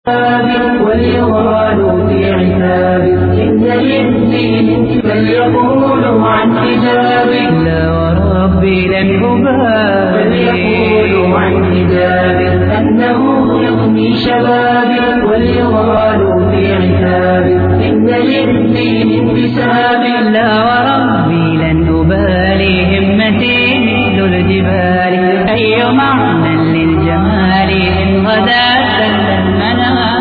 وليغالوا في عتاب إن للدين بل يقولوا عن حجاب لا وربي لن أبالي بل يقولوا عن حجاب أنه يغني شبابي وليغالوا في عتاب إن للدين انتساب لا وربي لن أبالي همتي مثل الجبال أي معنى للجمال إن غدا سل المنام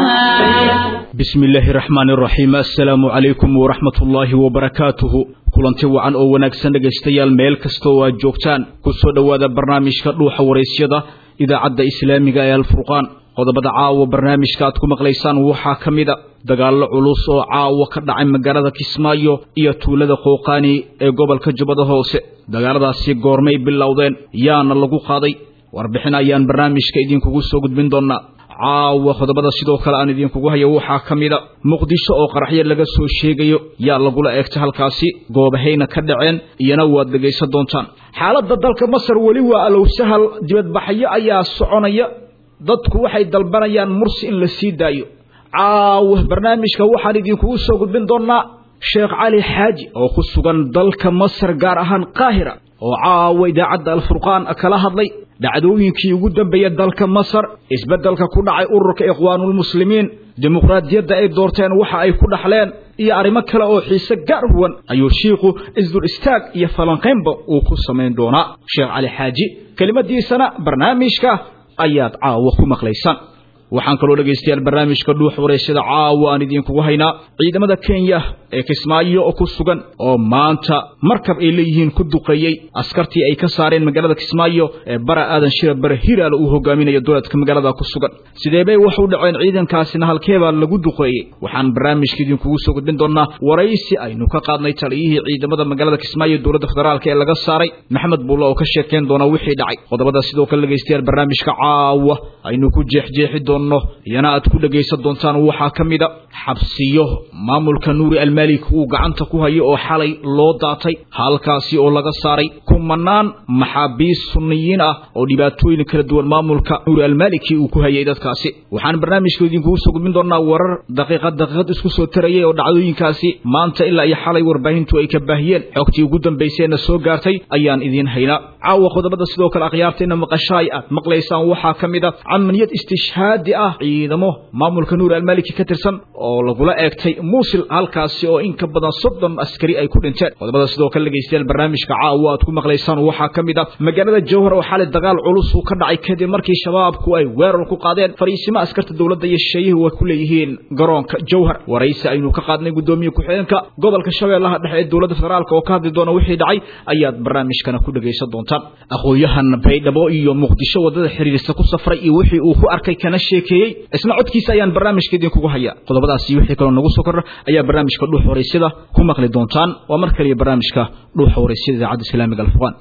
bismi illaahi raxmaani raxiim assalaamu calaykum waraxmat ullaahi wabarakaatuhu kulanti wacan oo wanaagsan dhegaystayaal meel kasta oo aad joogtaan ku soo dhowaada barnaamijka dhuuxa waraysyada idaacadda islaamiga ee alfurqaan qodobada caawa barnaamijka aad ku maqlaysaan waxaa ka mida dagaallo culus oo caawa ka dhacay magaalada kismaayo iyo tuulada qooqaani ee gobolka jubbada hoose dagaaladaasi goormay bilowdeen yaana lagu qaaday warbixin ayaan barnaamijka idinkugu soo gudbin doonnaa caawa qodobada sidoo kale aan idinkugu hayo waxaa ka mida muqdisho oo qaraxyo laga soo sheegayo yaa lagula eegta halkaasi goobahayna ka dhaceen iyana waad dhegaysan doontaan xaaladda dalka masar weli waa alow sahal dibadbaxyo ayaa soconaya dadku waxay dalbanayaan mursi in la sii daayo caawa barnaamijka waxaan idinkugu soo gudbin doonnaa sheekh cali xaaji oo ku sugan dalka masar gaar ahaan qaahira oo caawa idaacadda alfurqaan kala hadlay dhacdooyinkii ugu dambeeya dalka masar isbeddelka ku dhacay ururka ikhwaanulmuslimiin dimuqraadiyadda ay doorteen waxa ay ku dhaxleen iyo arrimo kale oo xiise gaar huwan ayuu shiikhu isdul istaag iyo falanqaynba uu ku samayn doonaa sheekh cali xaaji kelimadiisana barnaamijka ayaad caawa ku maqlaysaan waxaan kaloo dhegaystayaal barnaamijka dhuux waraysyada caawa aan idinkugu haynaa ciidamada kenya ee kismaayo oo ku sugan oo maanta markab ay leeyihiin ku duqeeyey askartii ay ka saareen magaalada kismaayo ee bara aadan shira bare hiraal uu hogaaminayo dowladka magaalada ku sugan sidee bay wax u dhaceen ciidankaasina halkeebaa lagu duqeeyey waxaan barnaamijka idinkugu soo gudbin doonaa waraysi aynu ka qaadnay taliyihii ciidamada magaalada kismaayo dowladda federaalk ee laga saaray maxamed buulle oo ka sheekeyn doona wixii dhacay qodobada sidoo kale dhegaystayaal barnaamijka caawa aynu ku jeexjeexi doonno iyana aad ku dhegaysan doontaan waxaa ka mida xabsiyo maamulka nuuri almalik uu gacanta ku hayo oo xalay loo daatay halkaasi oo laga saaray kumanaan maxaabiis sunniyiin ah oo dhibaatooyin kala duwan maamulka nuuri almaliki uu ku hayay dadkaasi waxaan barnaamijka idinkugu soo gudbin doonaa warar daqiiqad daqiiqad isku soo tarayay oo dhacdooyinkaasi maanta ilaa iyo xalay warbaahintu ay ka baahiyeen xogtii ugu dambaysayna soo gaartay ayaan idiin haynaa caawa qodobada sidoo kale akhyaartayna maqashaay aad maqlaysaan waxaa ka mid a camaliyad istishhaadi ah ciidamo maamulka nuuri almaliki ka tirsan oo lagula eegtay muusil halkaasi oo in ka badan soddon askari ay ku dhinteen qodobada sidoo kale dhegaystayaal barnaamijka caawa aad ku maqlaysaan waxaa ka mid a magaalada jawhar oo xalay dagaal culus uu ka dhacay kadib markii shabaabku ay weerar ku qaadeen fariisimo askarta dowladda iyo shisheeyuhu ay ku leeyihiin garoonka jawhar waraysi aynu ka qaadnay guddoomiye ku-xigeenka gobolka shabeellaha dhexe ee dowladda federaalk oo ka hadli doona wixii dhacay ayaad barnaamijkana ku dhegaysan doontaan aqoon-yahan baydhabo iyo muqdisho waddada xiriirisa ku safray iyo wixii uu ku arkay kana sheekeeyey isna codkiisa ayaan barnaamijka idinkugu haya qodobadaasi wixii kaloo nagu soo kordha ayaa barnaamijka dhuux waraysyada ku maqli doontaan waa mar kaliya barnaamijka dhuuxa waraysyada idaacadda islaamiga alfurqaan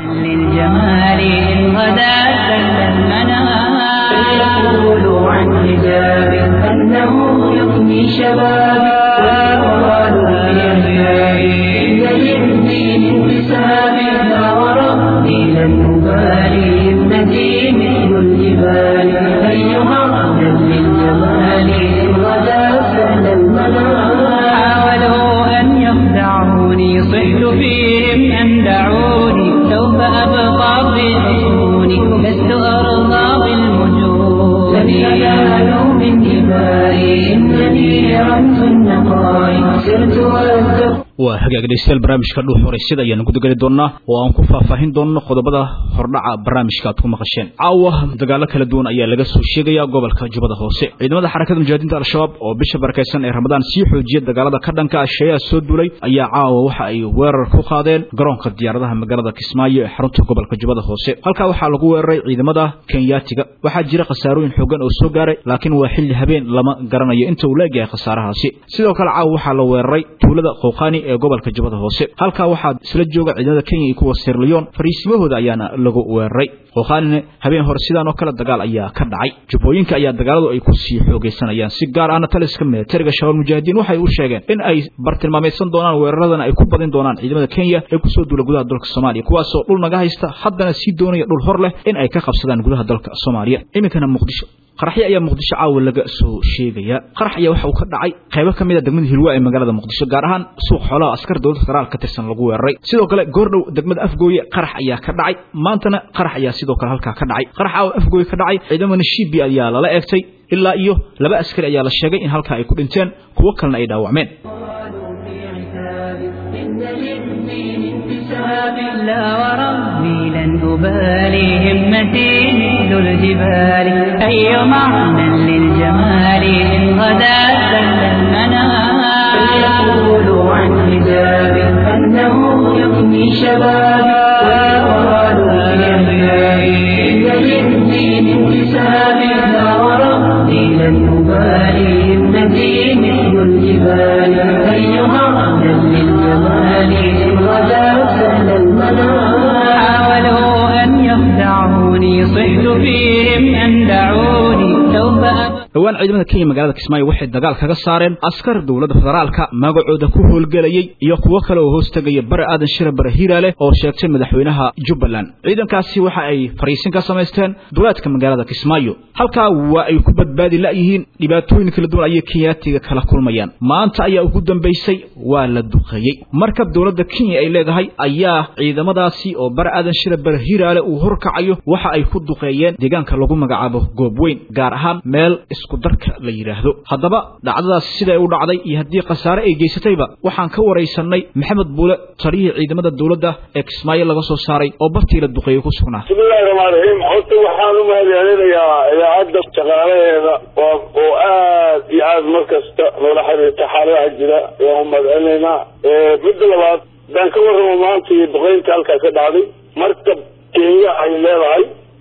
للجمال إن غدا سل المنام فليقولوا عن حجاب أنه يغني شبابي ويقالوا في أحيائي إن للدين انتساب لا وربي لن أبالي ابنتي مثل الجبال أيها أهلا للجمال إن غدا سل المنام حاولوا أن يخدعوني صحت فيهم أن دعوني سوف أبقى في عيوني لست أرضى بالوجود لن ينالوا من دمائي إنني رمز النقاء سرت والدق waa hagaag dhegeystayaal barnaamijka dhuux waraysyada ayaanu gudageli doonaa oo aan ku faahfaahin doonno qodobada hordhaca barnaamijka aad ku maqasheen caawa dagaallo kala duwan ayaa laga soo sheegaya gobolka jubbada hoose ciidamada xarakada mujaahidiinta al-shabaab oo bisha barakaysan ee ramadaan sii xoojiya dagaalada ka dhanka ah shayaha soo duulay ayaa caawa waxa ay weerar ku qaadeen garoonka diyaaradaha magaalada kismaayo ee xarunta gobolka jubbada hoose halkaa waxaa lagu weeraray ciidamada kenyaatiga waxaa jira khasaarooyin xoogan oo soo gaaray laakiin waa xilli habeen lama garanayo inta uu leegyahay khasaarahaasi sidoo kale caawa waxaa la weeraray tuulada qowqaani ee gobolka jubbada hoose halkaa waxaa isla jooga ciidamada kenya iyo kuwa sirliyon fariisimahooda ayaana lagu weeraray qowqaanina habeen hore sidaan oo kale dagaal ayaa ka dhacay jubbooyinka ayaa dagaaladu ay ku sii xoogaysanayaan si gaar ahna taliska militariga shabaab mujaahidiin waxay u sheegeen in ay bartilmaamaysan doonaan weeraradana ay ku badin doonaan ciidamada kenya ee kusoo duula gudaha dalka soomaaliya kuwaasoo dhul naga haysta haddana sii doonaya dhul hor leh in ay ka qabsadaan gudaha dalka soomaaliya iminkana muqdisho qaraxyo ayaa muqdisho caawa laga soo sheegaya qarax ayaa waxa uu ka dhacay qaybo ka mid a degmada hilwa ee magaalada muqdisho gaar ahaan suuq xoolaha askar dowladda federaal ka tirsan lagu weeraray sidoo kale goordhow degmada afgooye qarax ayaa ka dhacay maantana qarax ayaa sidoo kale halkaa ka dhacay qarax caawa afgooye ka dhacay ciidamada shibi ayaa lala eegtay ilaa iyo laba askari ayaa la sheegay in halkaa ay ku dhinteen kuwo kalena ay dhaawacmeen لا وربي لن أبالي همتي مثل الجبال أي معنى للجمال إن غدا سل المنام فليقولوا عن حجاب أنه يغني شبابي ويقالوا لأبنائي إن للدين انتساب لا وربي لن أبالي همتي مثل الجبال أي معنى للجمال إن غدا سل حاولوا أن يخدعوني صحت فيهم أن دعوني سوف dhowaan ciidamada kenya magaalada kismaayo waxay dagaal kaga saareen askar dowladda federaalka magacooda ku howlgelayay iyo kuwo kale oo hoos tegaya bare aadan shira bare hiiraale oo sheegtay madaxweynaha jubbaland ciidankaasi waxa ay fariisin ka samaysteen duleedka magaalada kismaayo halkaa waa ay ku badbaadi la'yihiin dhibaatooyin kala duwan ayay kenyaatiga kala kulmayaan maanta ayaa ugu dambaysay waa la duqeeyey markab dowladda kenya ay leedahay ayaa ciidamadaasi oo bare aadan shira bare hiiraale uu horkacayo waxa ay ku duqeeyeen deegaanka lagu magacaabo goobweyn gaar ahaan meel isku darka la yidhaahdo haddaba dhacdadaasi siday u dhacday iyo haddii khasaare ay geysatayba waxaan ka waraysanay maxamed buule taliyihii ciidamada dowladda ee kismaayo laga soo saaray oo bartii la duqeeyey ku sugnaa bismillahi raxmaan raxiim horta waxaan u mahadcelinayaa idaacadda shaqaalaheeda oo oo aad iyo aad mar kasta noola xiriirta xaaladaha jira ayaan u mahadcelinaynaa midda labaad haddaan ka warramo maanta iyo duqeynta halkaa ka dhacday markab kenya ay leedahay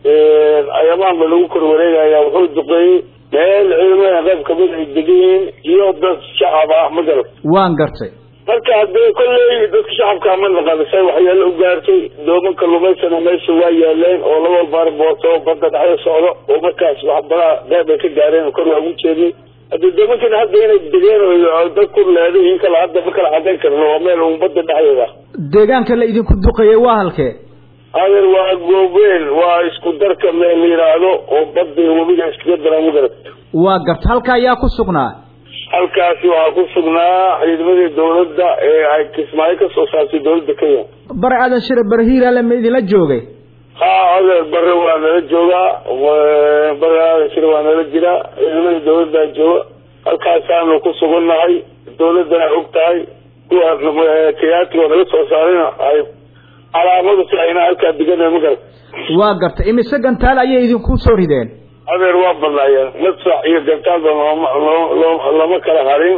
ayamaan ba lagu kor wareegaya wuxuu duqeeyey meel ciidamada qayb kamid ay degan yihiin iyo dad shacab ah ma garat waan gartay marka haddee kolley dadka shacabka ma naqanisay waxyaalo u gaartay dooman kalluumaysana meesha waa yaaleen oo laba baarbooto badda dhexda socdo oo markaas waxbadaha qayb ay ka gaareen kor waa ugu jeednay haddii doomankana hadda inay degeen oo dad ku leeday in kale hadda ma kala cadayn karno waa meel un badda dhexdeeda deegaanka la idinku duqeeyey waa halkee adeer waa goobeen waa isku darka meel la yidhaahdo oo badda iyo webiga iskaga daran ma garat waa garta halka ayaa ku sugnaa halkaasi waxaa ku sugnaa ciidamadii dawladda ee ay kismaayo ka soo saartay dawladda kenya bare aadan shire bare hiiraale ma idinla joogay ha adeer bare waa nala joogaa bare aadan shire waa nala jiraa ciidamadii dawladdaa jooga halkaasaanu ku sugannahay dawladdana og tahay kuwa kayaatigo naga soo saarayna ay calaamadu si ayna halkaa digana ma garat waa garta imise gantaal ayay idinku soo rideen adeer waa badnaayeen madfac iyo gantaalba looma lama kala harin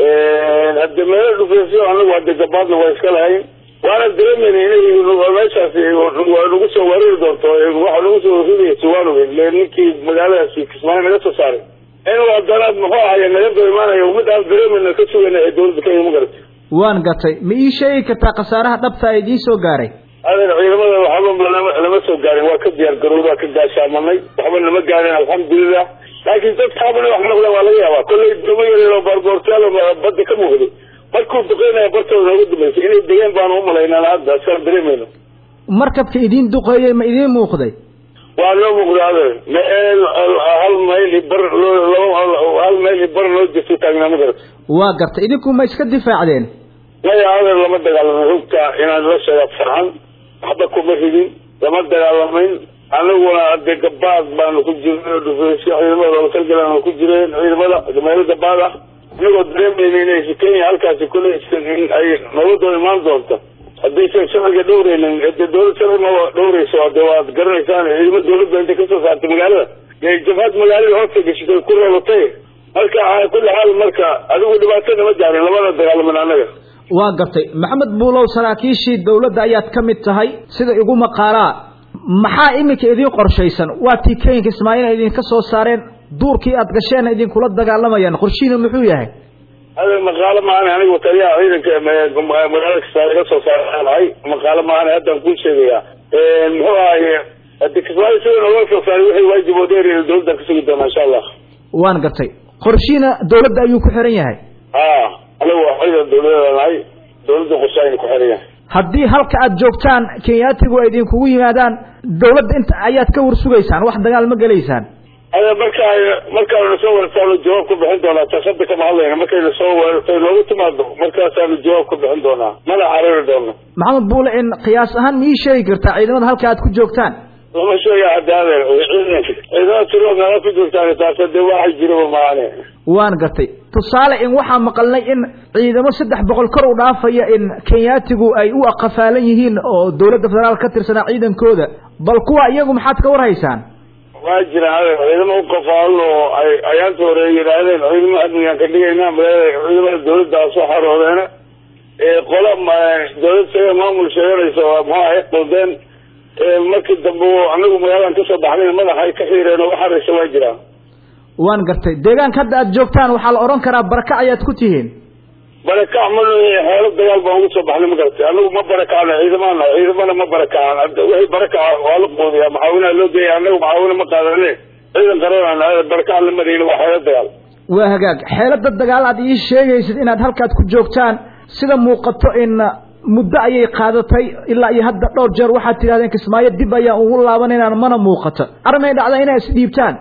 hadde meelo dhufeysyo anagu hadde gabaadna waa iska lahayn waana dareemayna inay meeshaasi waa nagu soo wareeri doonto waxa nagu soo ridaya suwaanowe le ninkii magaaladaasi kismaayo naga soo saaray inuu haddana muxuu ahaye naga daba imaanayo mid aan dareemayna ka sugayna ee dawladda kenya ma garatay waan gatay ma ii sheegi kartaa khasaaraha dhabta ee idiin soo gaaray adeer ciidamada waxba lama lama soo gaarin waa ka diyaar garowd waa ka gaashaamanay waxba nama gaarin alxamdulilah laakiin dadkaabana wax noqda waa laga yaabaa kollay doomo yaryar oo baarboortaal badda ka muuqday markuu duqeynaya bartooda nooga dambaysay inay degeen baanu umalaynaan hadda saan dareemayno markabka idiin duqeeyey ma idiin muuqday waa noo muuqda adeer meel hal mayl i bar hal mayl i bar noo jirto taagnaa ma garata waa garta idinku ma iska difaacdeen maya adeer lama dagaalamo hogta inaan la sheega farxan waxba kuma ridin lama dagaalamayn anaguna ade gabaad baanu ku jirnay dhufeysyo ciidamada lootalgalaanu ku jireen ciidamada meelo gabaad ah inagoo dareemayna inay kenya halkaasi kule in ay nabadoo imaan doonto haddaysan sharciga dhowreynin de dawlad sharci ma dhowreyso de waad garanaysaan ciidamo dawladda intay kasoo saartay magaalada ee jabhad magaalada hoosta gashatay ku reebatay marka kulli xaal marka adigu dhibaatada ma gaarin labada dagaalaman anaga waa gartay maxamed buulow saraakiishii dawladda ayaad ka mid tahay sida igu maqaalaa maxaa iminka idiin qorshaysan waa tii kenyanka ismaaciil ay idinka soo saareen duurkii aad gasheen idinkula dagaalamayaan qorshihiina muxuu yahay adeer maqaalo maahane anigu taliyaha ciidanka magaalada kismaayo laga soo saaraanahay maqaalo maahane haddaan kuu sheegayaa muxuu ahaye hadi kismaayo sida nooga soo saaray wixii waajib oo dheer dawladdan ka sugi doonaa insha allah waan gartay qorshihiina dawladda ayuu ku xiran yahay ha anigu waa ciidan dawladda nahay dawladda qorshaayna ku xiran yahay haddii halka aad joogtaan kenyaatigu ay idinkugu yimaadaan dawladda inta ayaad ka warsugaysaan wax dagaal ma gelaysaan ade marka markaanu soo weerartaanu jawaab ku bixin doonaa taas hadda kama hadlayna markayna soo weerartay noogu timaado markaasaanu jawaab ku bixin doonaa mana carari doono maxamed buule in qiyaas ahaan ma ii sheegi kartaa ciidamada halka aad ku joogtaan lama sheega hadaadeer ciidamada tiro meela ku joogtaan taas dee waxa jiraba maane waan gartay tusaale in waxaa maqalnay in ciidamo saddex boqol kor u dhaafaya in kenyaatigu ay u aqafaalan yihiin oo dawladda federaal ka tirsanaa ciidankooda bal kuwa iyagu maxaad ka warhaysaan waa jiraan adeer ciidamo uqafaalan oo ay ayaanta hore yidhaahdeen ciidamo amnigaan ka dhigayna ciidamada dawladdaa soo xaroodeena qola dawlad sheega maamul sheeganaysa muxuu ahay qaldeen markii dambe anagu magaaladan kasoo baxnay madaxa ay ka xiireen oo waxaraysa waa jiraan waan gartay deegaanka hadda aad joogtaan waxaa la odhan karaa barakac ayaad ku tihiin barakac ma xeelo dagaal baan ugu soo baxnay ma garatay anagu ma barakacna ciidamana ciidamana ma barakacan wixii barakaca waa la qoodiyaa maxaawinaha loo geeya anagu maxaawina ma qaadane ciidan qaranana barakac la marayna waa xeelo dagaal waa hagaag xeelada dagaal aad ii sheegaysid inaad halkaad ku joogtaan sida muuqato in muddo ayay qaadatay ilaa iyo hadda dhowr jeer waxaad tidhahdeen kismaayo dib ayaan ugu laabanaynaan mana muuqato armay dhacda inay isdhiibtaan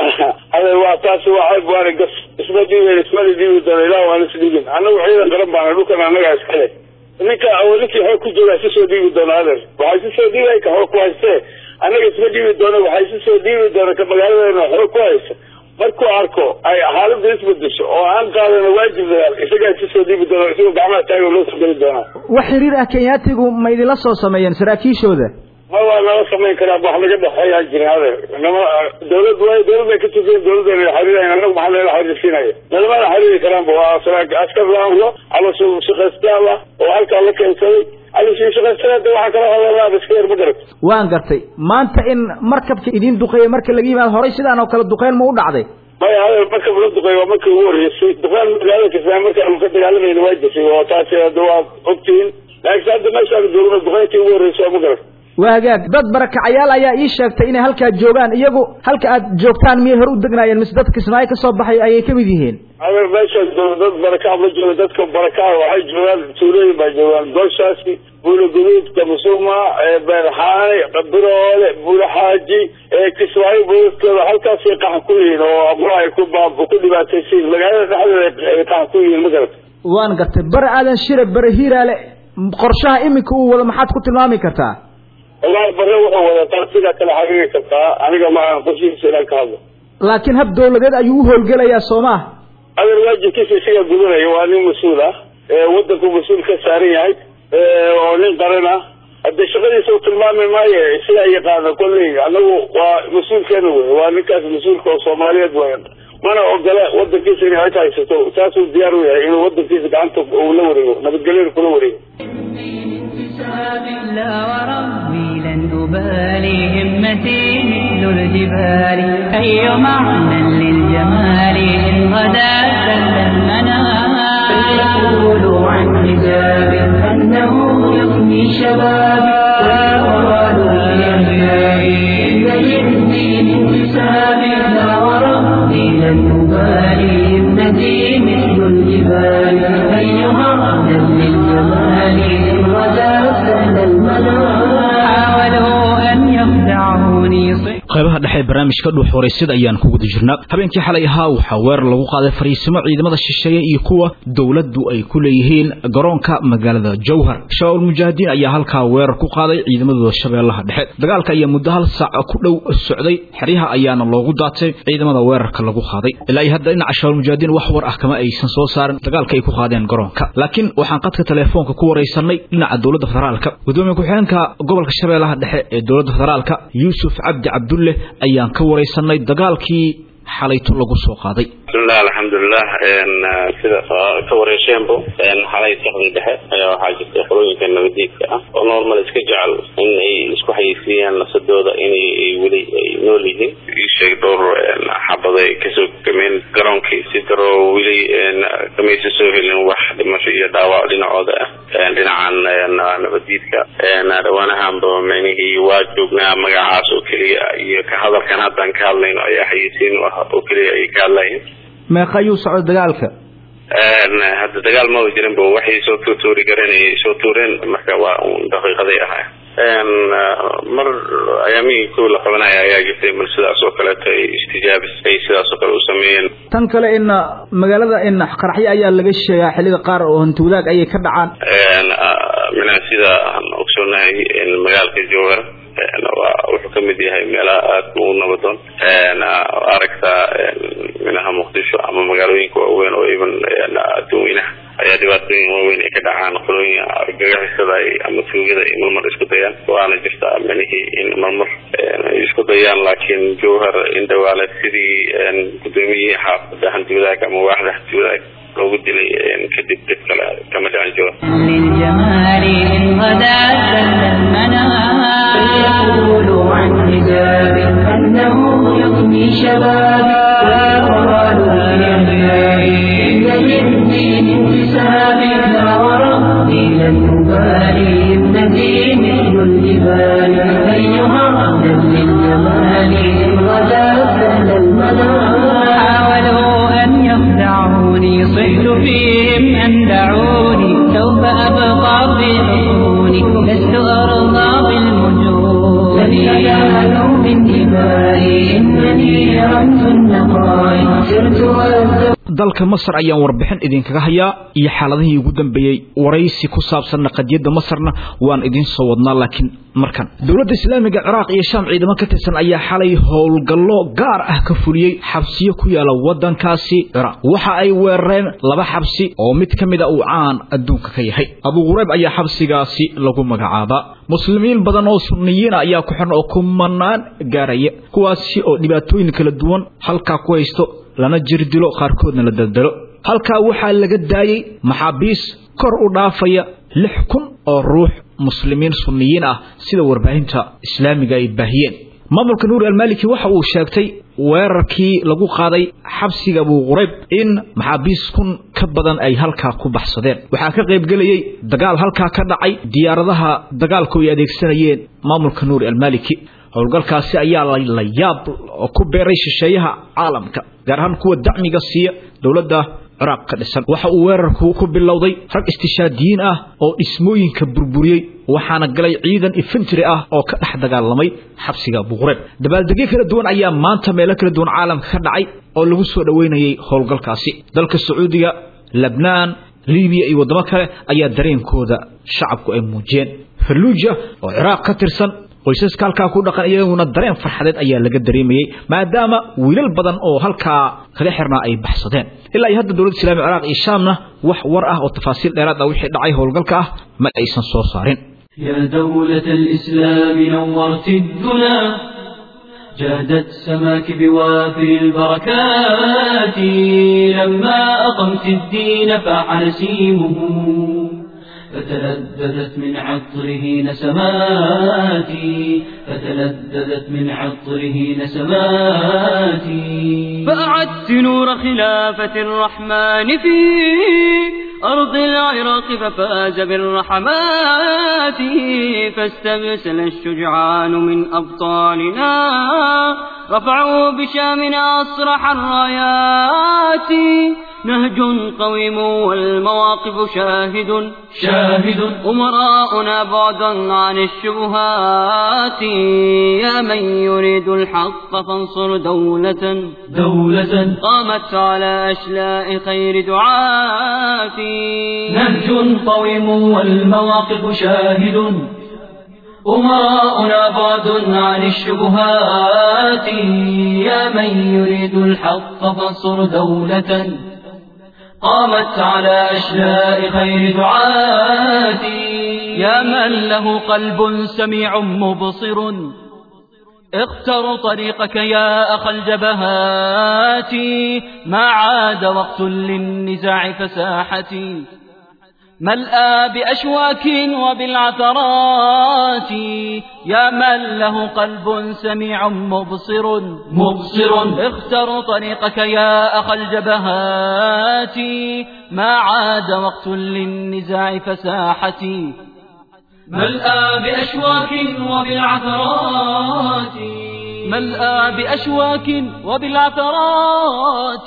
ade waa taasi waxay buani gas isma dhiiben ismana dhiibi doona ilah waan isdhiibin anagu ciidan qaran baana dhulkan anagaa iskale ninka ninkii xoog ku jooga si soo dhiibi doona adeer waxay si soo dhiibay ka xoog ku haystee anaga isma dhiibi doona waxay si soo dhiibi doona ka magaaladeena xoog ku haysta markuu arko ay xaaladda isbedesho oo aan qaadana waajib dagaal isagaa si soo dhiibi doona isagoo gacmaha taaga loo soo geli doonaa wax xiriir ah kenyaatigu ma idinla soo sameeyeen saraakiishooda ma waa nala samayn karaa wax naga dhexeeyaa jirin adeer nama dawlad way dawlad bay ka tusiyen dawladda xariirayn anagu maxaa nala xariirsiinaya nalamana xariiri karaanba waa askar laamro caloosha shaqaystaal ah oo halkaa la keensaday caloosha shaqaystada waxaa kala hadalaa iska yar ma garat waan gartay maanta in markabka idin duqeeyey marka laga yimaado horay sidaan oo kale duqeyn ma u dhacday maya adeer markab la duqeey waa markii ugu horreysay duqeyn magaalada kismaayo markaanu ka dagaalamayna waa jirtay oo taasi hadda waa ogtihiin laakiin hadda meeshaanu joogno duqeyntii ugu horreysay waa ma garat waa hagaag dad barakacayaal ayaa ii sheegtay inay halkaa joogaan iyagu halka aad joogtaan miyay hore u degnaayeen mise dad kismaayo ka soo baxay ayay kamid yihiin adeer meeshaan jooga dad barakac ma jooga dadka barakaca waxay joogaan tuulooyin baa joogaan gooshaasi buula guduud kamusuma beerxaane biroole buula xaaji kismaayo boodadkooda halkaasay qaxan ku yihiin oo aqro ay ku baab ku dhibaataysiin magaalada dhexdeeda ay qaxan ku yihiin ma garata waan gartay bare aadan shire bare hiiraale qorshaha iminka uu wado maxaad ku tilmaami kartaa wallahi bare wuxuu wadataa sidaa kale xaqiiri kartaa aniga maan qorshihiisa inaan ka hadlo laakiin hab dawladeed ayuu u howlgelayaa soo maha adeer waajibkiisa isagaa gudanaya waa nin mas-uul ah wadanku mas-uul ka saaran yahay oo nin qaran ah hadde shaqadiisa u tilmaami maayo isagaa yaqaana kolley anagu waa mas-uulkeena wey waa ninkaas mas-uulka oo soomaaliyeed wey mana ogola wadankiisa inay cid haysato saasuu diyaar u yahay inuu wadankiisa gacanta uu la wareego nabadgelyada kula wareego لا وربي لن أبالي همتي مثل الجبال أي معنى للجمال إن غدا سل المنام فليقولوا عن حجاب أنه يغني شبابي ويقال لأهلي إن يهدي من حسابي لا وربي لن أبالي همتي مثل الجبال أي معنى للجمال إن غدا سل المنام حاولوا أن يخدعوني صحيح qaybaha dhexe barnaamijka dhuux waraysyada ayaan ku guda jirnaa habeenkii xalay ahaa waxaa weerar lagu qaaday fariisimo ciidamada shisheeye iyo kuwa dowladdu ay ku leeyihiin garoonka magaalada jowhar shabaabul mujaahidiin ayaa halkaa weerar ku qaaday ciidamadooda shabeellaha dhexe dagaalka ayaa muddo hal saac ku dhow socday xeryaha ayaana loogu daatay ciidamada weerarka lagu qaaday ilaa iyo hadda dhinaca shabaabul mujaahidiin wax war ah kama aysan soo saarin dagaalka ay ku qaadeen garoonka laakiin waxaan qadka teleefoonka ku waraysanay dhinaca dowladda federaalka gudoomiye ku-xigeenka gobolka shabeellaha dhexe ee dowladda federaalka yuusuf cabdi cabdulle ayaan ka waraysanay dagaalkii xalayto lagu soo qaaday bismillah alxamdulilah sida ka wareesheenbo xalay saqdi dhexe ayaa waxaa jirtay qolooyinka nabadiidka ah oo normal iska jecel in ay isku xayeysiiyaan nafsadooda inay weli ay nool yihiin isheeg dhowr xabad ay kasoo gameen garoonkii si daroo weli kamaysa soo helin wax dhimasho iyo dhaawac dhinacooda ah dhinacan nabadiidka dhawaanahanba micnihii waa joognaa magacaas oo keliya iyo ka hadalkan haddaan ka hadlayno ayaa xayeysiin u ah oo keliya ay ka hadlayeen meeqa ayuu socdo dagaalka hadda dagaal maba jirinba waxay soo tuutuuri gareen ay soo tuureen marka waa un daqiiqaday ahaa mar ayaamihii kow la qabanaya ayaa jirtay mar sidaas oo kaleeto ay istijaabis ay sidaas oo kale u sameeyeen tan kale in magaalada in qaraxyo ayaa laga sheegaa xillida qaar oo hanti wadaag ayay ka dhacaan mina sida aan ogsoonahay magaalka jowhar waa wuxuu kamid yahay meelaha aada u nabadoon aragtaa minaha muqdisho ama magaalooyinka waaweyn oo even adduunweynaha ayaa dhibaatooyin waaweyn ay ka dhacaan qolooyin gagaxisada ama tuugada ay marmar isku dayaan waana jirtaa minihii in marmar ay isku dayaan laakiin jowhar indhawaale sidii gudoomiyihii xaafada hanti wadaag ama waaxda hanti wadaag loogu dilay kadib dib kale kama dhicin jiro للجمال إن غدا سل المنام فيقول عن حجاب أنه يغني شبابي ويقال لأحيائي إن للدين انتسابي لا وربي لن أبالي ابنتي مثل الجبال أيها أهلا للجمال إن غدا سل المنام حاولوا أن يخدعوني صحت فيهم أن دعوني سوف أبقى في عيوني لست أرضى بالمجون لن ينالوا من دمائي إنني رمز النقاء سرت وأزداد dalka masar ayaan warbixin idinkaga hayaa iyo xaaladihii ugu dambeeyey waraysi ku saabsanna qadiyadda masarna waan idiin soo wadnaa laakiin markan dowladda islaamiga ciraaq iyo shaam ciidamo ka tirsan ayaa xalay howlgallo gaar ah ka fuliyey xabsiyo ku yaala waddankaasi ciraaq waxa ay weerareen laba xabsi oo mid ka mida uu caan adduunka ka yahay abu qurayb ayaa xabsigaasi lagu magacaabaa muslimiin badan oo sunniyiina ayaa ku xiran oo kumanaan gaaraya kuwaasi oo dhibaatooyin kala duwan halkaa ku haysto lana jir dilo qaarkoodna la daldalo halkaa waxaa laga daayey maxaabiis kor u dhaafaya lix kun oo ruux muslimiin sunniyiin ah sida warbaahinta islaamiga ay baahiyeen maamulka nuur almaliki waxa uu sheegtay weerarkii lagu qaaday xabsiga abu qurayb in maxaabiis kun ka badan ay halkaa ku baxsadeen waxaa ka qaybgelayey dagaal halkaa ka dhacay diyaaradaha dagaalku ay adeegsanayeen maamulka nuur almaliki howlgalkaasi ayaa la yaab oo ku beeray shisheeyaha caalamka gaar ahaan kuwa dacmiga siiya dowladda ciraaq ka dhisan waxa uu weerarku ku bilowday rag istishaadiyiin ah oo dhismooyinka burburiyey waxaana galay ciidan infantry ah oo ka dhex dagaalamay xabsiga abuqureyb dabaaldegyo kala duwan ayaa maanta meelo kala duwan caalamka ka dhacay oo lagu soo dhoweynayay howlgalkaasi dalka sacuudiga lebnaan libiya iyo waddamo kale ayaa dareenkooda shacabku ay muujiyeen falluuja oo ciraaq ka tirsan qoysaska halkaa ku dhaqan iyaguna dareen farxadeed ayaa laga dareemayey maadaama wiilal badan oo halkaa kaga xirnaa ay baxsadeen ilaa iyo hadda dowladda islamiga ciraaq iyo shaamna wax war ah oo tafaasiil dheeraad ah wixii dhacay howlgalka ah ma aysan soo saarin يا دولة الإسلام نورت الدنا جادت سماك بوافر البركات لما أقمت الدين فاح نسيمه فتلذذت من عطره نسماتي فتلذذت من عطره نسماتي فأعدت نور خلافة الرحمن في أرض العراق ففاز بالرحمات فاستبسل الشجعان من أبطالنا رفعوا بشامنا أصرح الرايات نهج قويم والمواقف شاهد شاهد أمراؤنا بعدا عن الشبهات يا من يريد الحق فانصر دولة دولة قامت على أشلاء خير دعاة نهج قويم والمواقف شاهد أمراؤنا بعد عن الشبهات يا من يريد الحق فانصر دولة قامت على أشلاء خير دعاة يا من له قلب سميع مبصر اختر طريقك يا أخ الجبهات ما عاد وقت للنزاع فساحتي ملأى بأشواك وبالعثرات يا من له قلب سميع مبصر مبصر اختر طريقك يا أخ الجبهات ما عاد وقت للنزاع فساحتي ملأى بأشواك وبالعثرات ملأى بأشواك وبالعثرات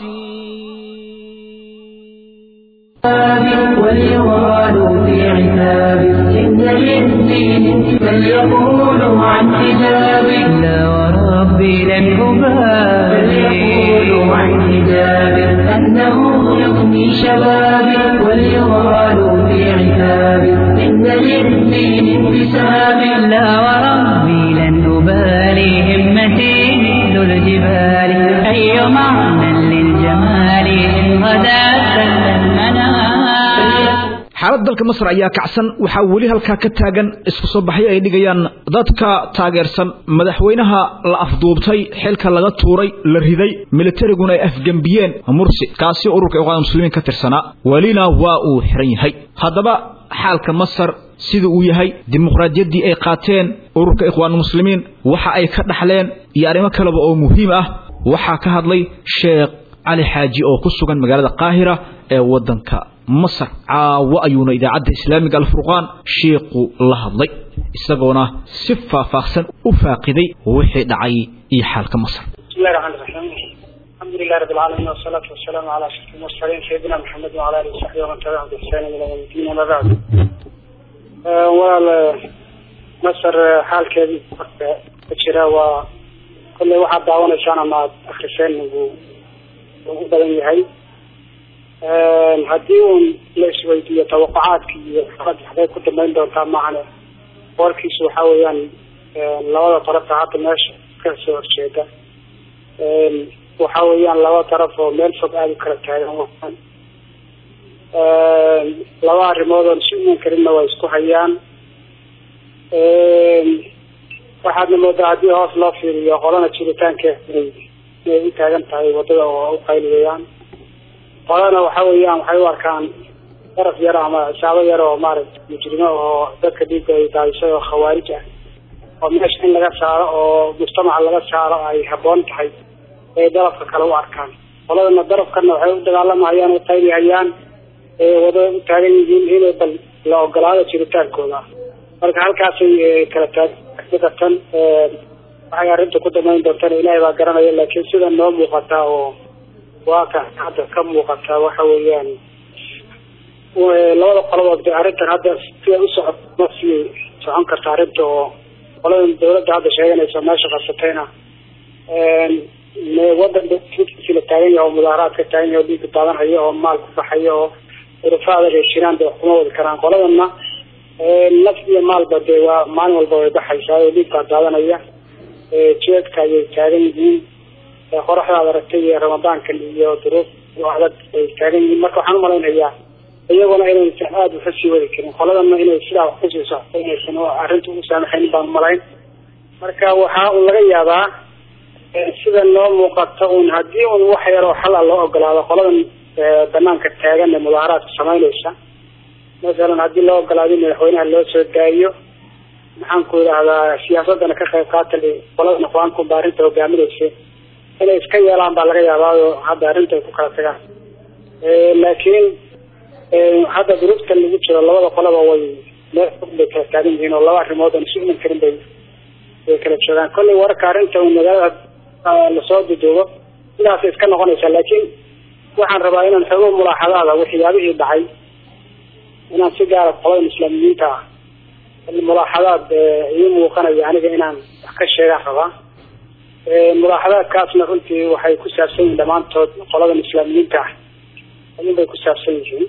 واليوال في عتاب إن إن للدين بل يقولوا عن حجاب لا وربي لن أبالي بل يقولوا عن حجاب أنه يغني شبابي وليغالوا في عتابي إن للدين بسبب لا وربي لن أبالي همتي مثل الجبال أي معنى للجمال إن غدا سل المنام xaalad dalka masar ayaa kacsan waxaa weli halkaa ka taagan isku soo baxyo ay dhigayaan dadka taageersan madaxweynaha la afduubtay xilka laga tuuray la riday militariguna ay afgembiyeen mursi kaasi ururka iqwaanul muslimiin ka tirsanaa welina waa uu xiran yahay haddaba xaalka masar sida uu yahay dimuqraadiyaddii ay qaateen ururka ikhwaanul muslimiin waxa ay ka dhaxleen iyo arrimo kaleba oo muhiim ah waxaa ka hadlay sheekh cali xaaji oo ku sugan magaalada qaahira ee waddanka masar caawo ayuuna idaacadda islaamiga alfurqaan sheikhu la hadlay isagoona si faahfaahsan u faaqiday wixii dhacay iyo xaalka masar بسم الله الرحمن الرحيم الحمد لله رب العالمين والصلاة والسلام على أشرف المرسلين سيدنا محمد وعلى آله وصحبه ومن تبعهم بإحسان إلى يوم الدين أما بعد آه، ولا مصر حال كذي كجرا و كل واحد دعوانا شانا مع أخرسين ugu badan yahay haddii uun la isweydiiyo tawaqucaadki iyo xaalad waxbay ku dambeyn doontaa maahane warkiisu waxa weeyaan labada tarafta hadda meesha ka soo horjeeda waxa weeyaan laba taraf oo meel fog aada u kala taagan waan laba arrimood oon si uman karinna waa isku hayaan waxaadna moodaa haddii hoos loo fiiriyo qolana jiritaankeeda inay inay u taagan tahay wadada oo u qayliyayaan qolana waxa weeyaan waxay u arkaan daraf yar ama shaabo yar oo maaragtay mujrimo oo dadka dhiigga ay daadisay oo khawaarij ah oo meesha in laga saaro oo mujtamaca laga saaro ay habboon tahay ay darafka kale u arkaan qoladana darafkana waxay u dagaalamayaan u qaylihayaan wadada u taagan yihiin inay bal la ogolaado jiritaankooda marka halkaasay kala taagatan waxay arrinta ku damayn doontana ilaahay baa garanaya laakiin sida noo muuqataa oo waaka hadda ka muuqataa waxa weeyaan labada qolobood de arrintan hadda siday u socot ma sii socon karta arrinta oo qoladan dawladda hadda sheeganaysa meesha qabsatayna wadan si la taagan yahay oo mudaaharaad ka taagan yahay oo dhiigka daadanhaya oo maal ku baxaya oo urufa adag ay jiraan de wax kuma wadi karaan qoladana naf iyo maalba dee waa maalin walba way baxaysaa oo dhiig baa daadanaya jeedka ayay taagan yihiin qoraxdaad aragtay iyo ramadaankan iyo duruuf adag ay taagan yihiin marka waxaan umalaynayaa iyaguna inaysan aada uka sii wadi karin qoladana inay sidaa wax kusii socto inaysan arrinta ugu saamaxaynin baan umalayn marka waxaa un laga yaabaa sida noo muuqata un haddii un wax yar oo xal a loo ogolaado qoladan banaanka taagan ee mudaaharaadka samaynaysa masalan haddii loo ogolaado in madaxweynaha loo soo daayo maxaan ku idhaahdaa siyaasadana ka qayb qaata qoladan aqwaankunba arrinta hogaaminaysa inay iska yeelaan baa laga yaabaayo hadda arrinta ay ku kala tagaan laakiin hadda duruuftan lagu jiro labada qolaba way meel fog bay kala taagan yihiin oo laba arrimood aan isu iman karin bay way kala joogaan kollay wararka arrinta magaalada lasoo duduubo sidaasay iska noqonaysaa laakiin waxaan rabaa inaan xogo mulaaxadaada waxyaabihii dhacay inaan si gaara qolada islaamiyiinta ah mulaaxadaad ii muuqanaya aniga inaan wax ka sheegaan rabaa mulaaxadaadkaasna runtii waxay ku saabsan yihiin dhammaantood qoladan islaamiyiinta ah ayun bay ku saabsan yihiin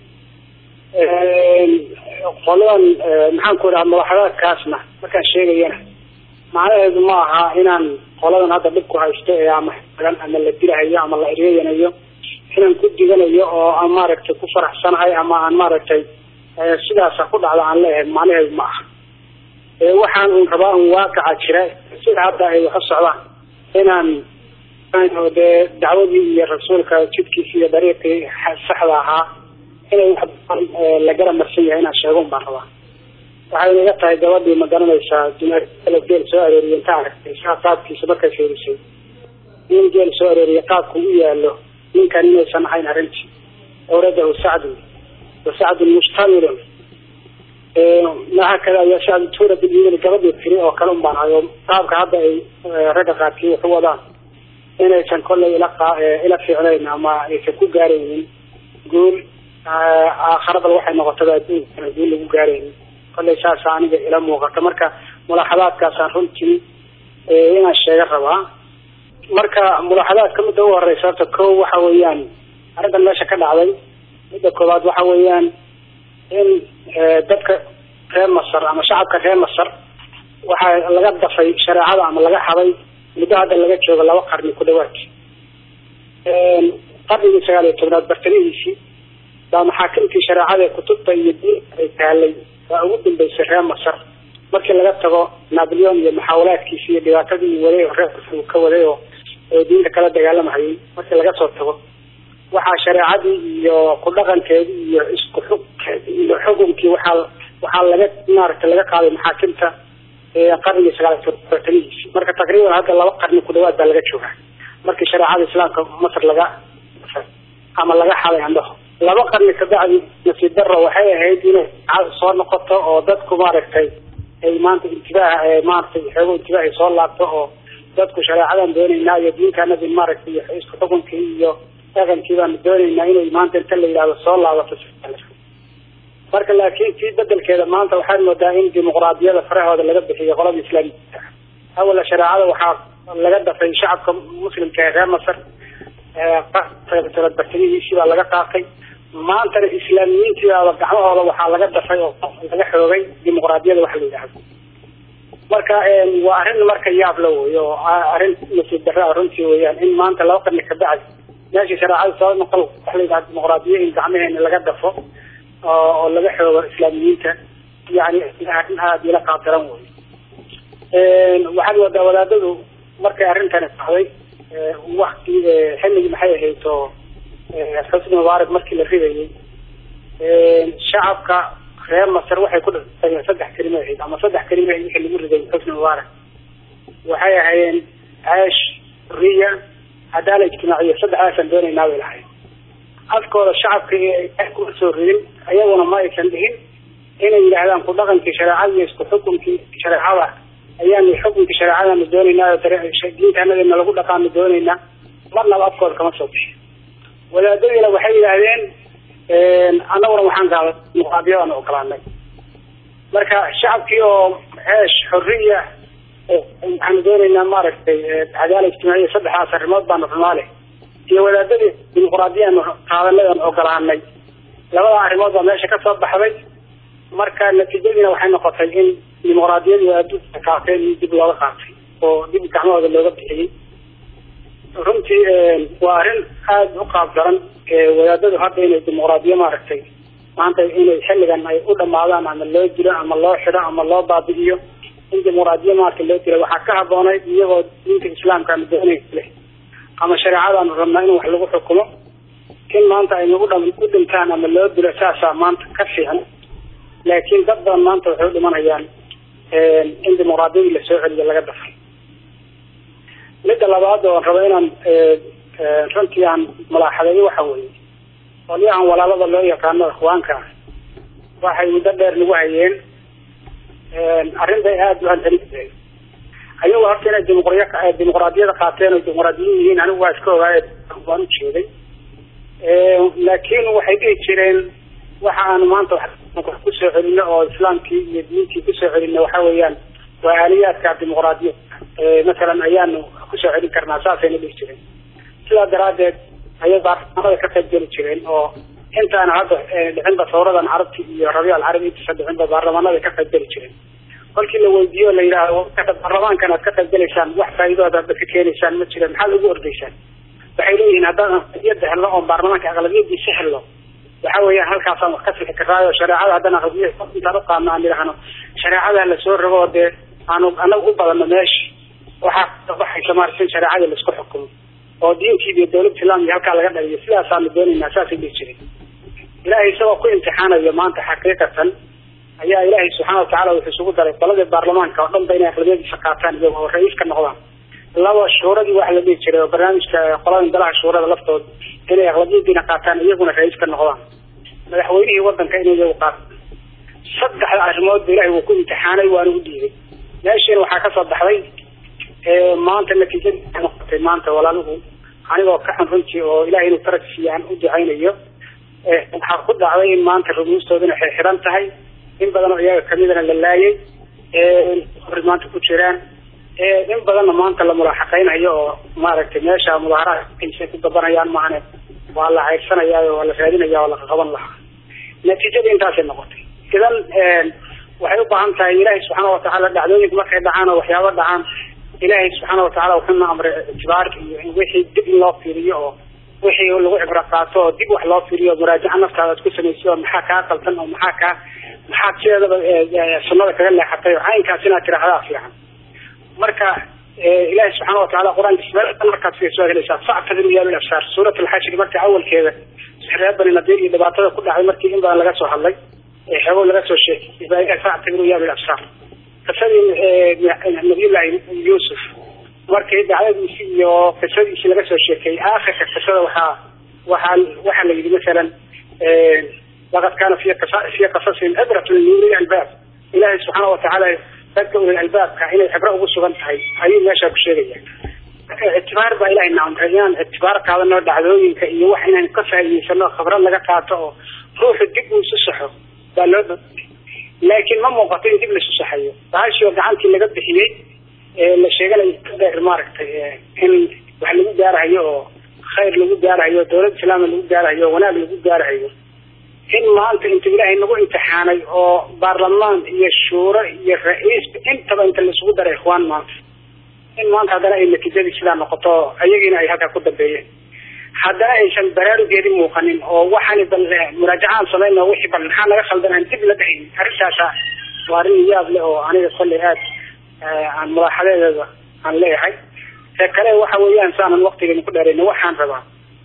qoladan maxaan ku idhaha mulaaxadaadkaasna markaan sheegayana macnaheedu ma aha inaan qoladan hadda dhibku haysto ee ama xiran ama la dilahayo ama la eryeyanayo inaan ku diganayo oo aan maaragtay ku faraxsanahay ama aan maaragtay sidaasa ku dhacda aan leeyahay macnaheedu ma aha waxaan un rabaa un waaqaca jira sida hadda ay wax u socdaan inaan dee dacwadii iyo rasuulka jidkiisi iyo dariiqii saxda ahaa inay wax badan la gara marsan yahay inaan sheegun baan rabaa waxayna iga tahay gabadhii ma garanaysaa dunaal geel soo arooriyay inta aragtay saa qaabkiisa markay fiirisay nin geel soo arooriyay qaabku u yaalo ninkan inaysan ahayn arrintii awradahu sacdun wa sacdun mustamilun mahakada ayaa shacbi tuura bilyimini gabadhii tiri oo kale un baan hayo qaabka hadda ay ragga qaarkii waxu wadaan inaysan kollay ila ila fiicnayn ama aysan ku gaaraynin guul aakharada waxay noqotaba adduunka guul lagu gaaraynin kolley saasa aniga ila muuqata marka mulaaxadaadkaasaan runtii inaan sheega rabaa marka mulaaxadaadka midda u horeysa horta ko waxa weeyaan arrintan meesha ka dhacday midda koowaad waxa weeyaan in dadka reer masar ama shacabka reer masar waxaa laga dafay shareecada ama laga xaday muddo hadda laga joogo laba qarni ku dhawaad qarnigii sagaal iyo tobnaad bartamihiisii baa maxaakimtii shareecada kutubta iyo diinta ay taalay baa ugu dambeysay reer masar markii laga tago napoleon iyo maxaawalaadkiisi iyo dhibaatadii waday oo reer masar uu ka waday oo diinta kala dagaalamahayay markii laga soo tago waxaa shareecadii iyo ku dhaqankeedii iyo isku xugkeedi iyo xukunkii waxaa waxaa laga maaragtay laga qaaday maxaakimta qarnigii sagaal bartamihiisi marka taqriiban hadda laba qarni ku dhawaad baa laga joogaa markii shareecada islaamka masar laga ama laga xaday andhaho laba qarni kabacdi nasiib daro waxay ahayd inay soo noqoto oo dadku maaragtay ay maanta intibaah maaragtay xoogo intibaah ay soo laabto oo dadku shareecadan doonaynaa iyo diinkaanadi maaragtay isku xukunkii iyo dhaqankii baanu doonaynaa inay maanta inta la yidhahdo soo laabato marka laakiin tii bedelkeeda maanta waxaad moodaa in dimuqraadiyada farahooda laga bixiyo qolada islaamiyiinta awala shareecada waxaa laga dafay shacabka muslimka ee reer masar bartamihiisii baa laga qaatay maantana islaamiyiintiibaaba gacmahooda waxaa laga dafay oo laga xoogay dimuqraadiyada waxa la yidhahdo marka waa arrin marka yaab la wey oo arrin nasiib darra runtii weyaan in maanta laba qarni kabacdi meeshii shareecada soo noqon waxa la yidhahda dimuqraadiya in gacmaheena laga dafo oo laga xoogo islaamiyiinta yani arrin aada ila qaabdaran wey waxaad moodaa wadaadadu markay arrintani dhacday wakti xilligii maxay ahayd oo xusni mubaarak markii la ridayay shacabka reer masar waxay ku dhintageen saddex kelimo ahayd ama saddex kelimo ahayd wixii lagu riday xusni mubaarak waxay ahaayeen caash xuriya cadaala ijtimaaciya saddexdaasaan doonaynaa bay lahayd afkooda shacabka ay kuma soo ridin ayaguna ma aysan dhihin inay yidhaahdaan ku dhaqankii shareecada iyo isku xukunkii shareecada ayaanu xukunkii shareecadaanu doonaynaa oo diintaanadana lagu dhaqaanu doonaynaa marnaba afkooda kama soo bixin wadaadadiina waxay yidhaahdeen annaguna waxaan gaada muqaadiyadaan ogolaanay marka shacabkii oo ceesh xoriya waxaanu doonaynaa maaragtay cadaala ijtimaaciya saddexdaas arrimood baanu xumaale iyo wadaadadii dimuqraadiyaanu qaadanay oon ogolaanay labada arrimood baa meesha ka soo baxday marka natiijadiina waxay noqotay in dimuqraadiyadii wadaadadu qaateen in dib looga qaatay oo dib gacmahooda looga bixiyey runtii waa arrin aada u qaab daran wadaadadu hadda inay dimuqraadiyo maaragtay maanta inay xilligan ay u dhamaadaan ama loo dilo ama loo xido ama loo baabi'iyo in dimuqraadiyo maaragtay loo dilo waxaa ka habboonayd iyagoo diinta islaamkaanu doonay leh ama shareecadaanu rabnaa in wax lagu xukumo in maanta aynu u u dhintaan ama loo dilo saasaa maanta ka fiican laakiin dad badan maanta waxay u dhimanayaan in dimuqraadiyadii lasoo celiyo laga dafay midda labaad oo rabo inaan runtii aan malaaxadeeyo waxa weeye qolyahan walaalada loo yaqaano ikhwaanka waxay muddo dheer nagu hayeen arrinbay aada u hantanisay ayagu horta inay dimuqriya dimuqraadiyada qaateen oo dimuqraadiyin yihiin anigu waa iska ogaay waan u jeeday laakiin waxay dhihi jireen waxa aanu maanta wax kusoo celino oo islaamkii iyo diintii kusoo celino waxa weeyaan waa aaliyaadka dimuqraadiya masalan ayaanu kusoo celin karnaa saasayna dhihi jireen sidaa daraadeed ayay baarlamaanada ka qayb geli jireen oo intaana hadda dhicinba sawradan carabti iyo rabiic alcarabi intisa dhicinba baarlamaanada ka qayb geli jireen kolkii la weydiiyo la yidhaahdo baarlamaankan aad ka qayb gelaysaan wax faa'iidooda aadba ka keenaysaan ma jiraan maxaad ugu ordaysaan waxay leeyihiin haddaan aqlabiyada helno oo baarlamaanka aqlabiyadiisa helno waxa weeyaan halkaasaan wax ka sixi karaayo shareecada haddana aqlabiya intaan uqaadno aan idhaahno shareecada lasoo rogo oo dee aanu anagu u badano meesha waxaa kabaxaysa maarata in shareecada laisku xukumo oo diintiiba iyo dawlad islaamiya halkaa laga dhaliyo sidaasaanu doonaynaa saasay dhihi jiray ilaahay isagoo ku imtixaanayo maanta xaqiiqatan ayaa ilaahay subxaana watacala wuxuu isugu daray qoladii baarlamaanka oo dhan ba inay aqlabiyadiisa qaataan iyago oo ra-iis ka noqdaan laba shuuradii waxa la dhihi jiray oo barnaamijka qolada dalaha shuurada laftooda inay aqlabiyadiina qaataan iyaguna ra-iis ka noqdaan madaxweynihii wadanka inay iyagu qaataan saddexda arrimoodba ilahay wuu ku imtixaanay waana u dhiibay meeshiina waxaa kasoo baxday maanta natiijadii noqotay maanta walaaluhu anigoo ka xun runtii oo ilahay inuu tarag siiyo aan u ducaynayo waxaa ku dhacday in maanta rumuustooduna xirxiran tahay in badan oo iyaga kamidana la laayay hor maanta ku jiraan in badanna maanta la mulaaxaqeynayo oo maaragtay meesha mudaaharaadkiisa ku gabanayaan maahane waa la ceyrsanaya waa la raadinaya waa laqaqaban lahaa natiijada intaasay noqotay idan waxay u baahan tahay ilaahay subxaana watacaala dhacdooyinka markay dhacaan oo waxyaaba dhacaan ilaahay subxaana watacaala wuxuuna amray ictibaar iyo in wixii dib in loo fiiriyo oo wixii lagu cibro qaato oo dib wax loo fiiriyo muraajaca naftaada ad ku samayso oo maxaa kaa qaldan oo maxaa kaa maxaad sideedaba sunnada kaga leexatay oo caynkaas inaad tiraahdaa fiican marka ilahi subxaana wataala qur-aanka markaad fiirso waad helaysaa factabiru ya bil absaar suurat alxashri marka awalkeeda reer bani nadiir iyo dhibaatada ku dhacday markii in badan laga soo hadlay xeebo laga soo sheegay baa ilahi factabiru ya bil absaar qisadii nabiyullahi yuusuf markii dacdadiisi iyo qisadiisi laga soo sheekeeyey aakhirka qisada waxaa waxaa waxaa la yidhi masalan laqad kaana fi fi qasasihim cibratun liuli albaab ilahi subxaana watacaala dadka ulil albaabka inay cibro ugu sugan tahay ayuu meesha ku sheegaya ictibaar baa ilahay na amray inaan ictibaar qaadano dhacdooyinka iyo wax inaan ka faa'iidaysano khibrad laga qaato oo ruuxu dib uu isu saxo baa loo dha laakiin ma muuqato in dib laisu saxayo bahashii oo gacantii laga bixiyey la sheeganayo dheer maaragtay in wax lagu gaarahayo oo khayr lagu gaarahayo dawlad islaama lagu gaarahayo wanaag lagu gaarahayo in maanta inta ilaahay nagu imtixaanay oo baarlamaan iyo shuuro iyo ra-iisba intaba inta laisugu daray ikhwaan maanta in maanta haddana ay natiijadii sidaa noqoto ayagiina ay halkaa ku dambeeyeen haddana aysan baraarugeedi muuqanin oo waxaan bal muraajacaan samayna wixii bal maxaa naga khaldan aan dib la dhahayn arrintaasa waa arrin yaab leh oo aniga kolley aad aan mulaaxadeedeeda aan leeyahay ee kale waxa weeyaan saanan waktigeena ku dheerayna waxaan rabaa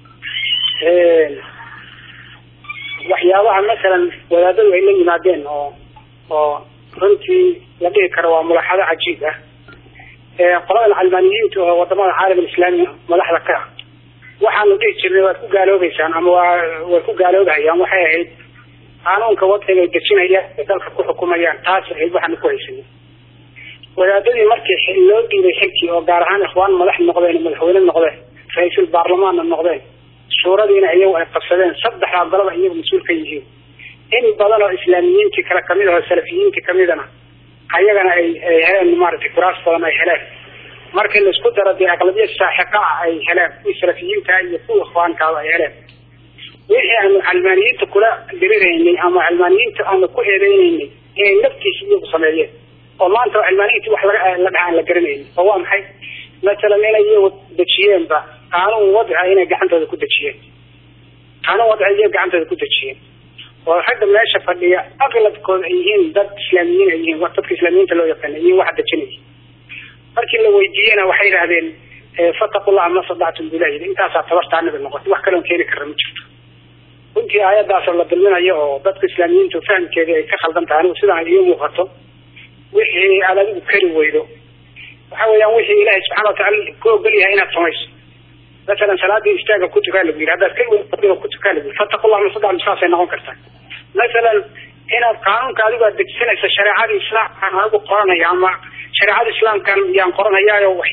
waxyaabaha masalan wadaadadu ay la yimaadeen oo oo runtii la dhihi karo waa mulaaxado cajiib ah qoladan calmaaniyiinta oo wadamada caalam alislaami madaxda ka ah waxaanu dhihi jirnay waad ku gaaloobeysaan ama waa way ku gaaloobahayaan waxay ahayd qaanuunka wadciga ay dejinayaan ee dalka ku xukumayaan taas ahayd waxaanu ku haysanay wadaadadii markii loo dhiibay xilkii oo gaar ahaan ikhwaan madax noqdeen madaxweyne noqdeen ra-iisul baarlamaanna noqdeen suuradiina iyagu ay qabsadeen saddexdaa golaba iyagu mas-uul ka yihiin in badan oo islaamiyiintii kale kamid ah oo salafiyiintii kamidana ayagana ay ay heleen maaragtay kuraas badan ay heleen markii laisku daro dee aqlabiyad saaxiqa ah ay heleen kuwii salafiyiinta iyo kuwii ikhwaankaaba ay heleen wixii aanu calmaaniyiinta kula diriraynay ama calmaaniyiinta aanu ku eedeynaynay inay naftiisa iyagu sameeyeen oo maanta cilmaaniyiintii wax laga la dhaha aan la garanaynin oo waa maxay masalan inay iyagu dejiyeenba qaanuun wadca inay gacantooda ku dejiyeen qaanuun wadca iyaga gacantooda ku dejiyeen oo ragga meesha fadhiya aqlabkooda ay yihiin dad islaamiyiin ay yihiin dadka islaamiyiinta loo yaqaana yihiin waxa dejinaya markii la weydiiyena waxay yidhahdeen fataqullaha ma sadactum bilah yidhi intaasaa tabartaanada noqotay wax kaloon keeni karra ma jirto runtii aayadaasoo la dulminayo oo dadka islaamiyiinta fahamkeeda ay ka khaldan tahay anigu sidaan iyo muuqato wixii aad adigu kari weydo waxa weeyaan wixii ilaahay subxana watacaala ku ogol yahay inaad samayso masalan salaadii istaaga ku tukaa lagu yidhi haddaad kari weydo ku tukaa lagu yidhi fataqullah masadactum saasay noqon kartaa masalan inaad qaanuunka adigu aad dejisanaysa shareecada islaamkaan anigu qoranaya ama shareecada islaamkan yaan qoranayaayo wax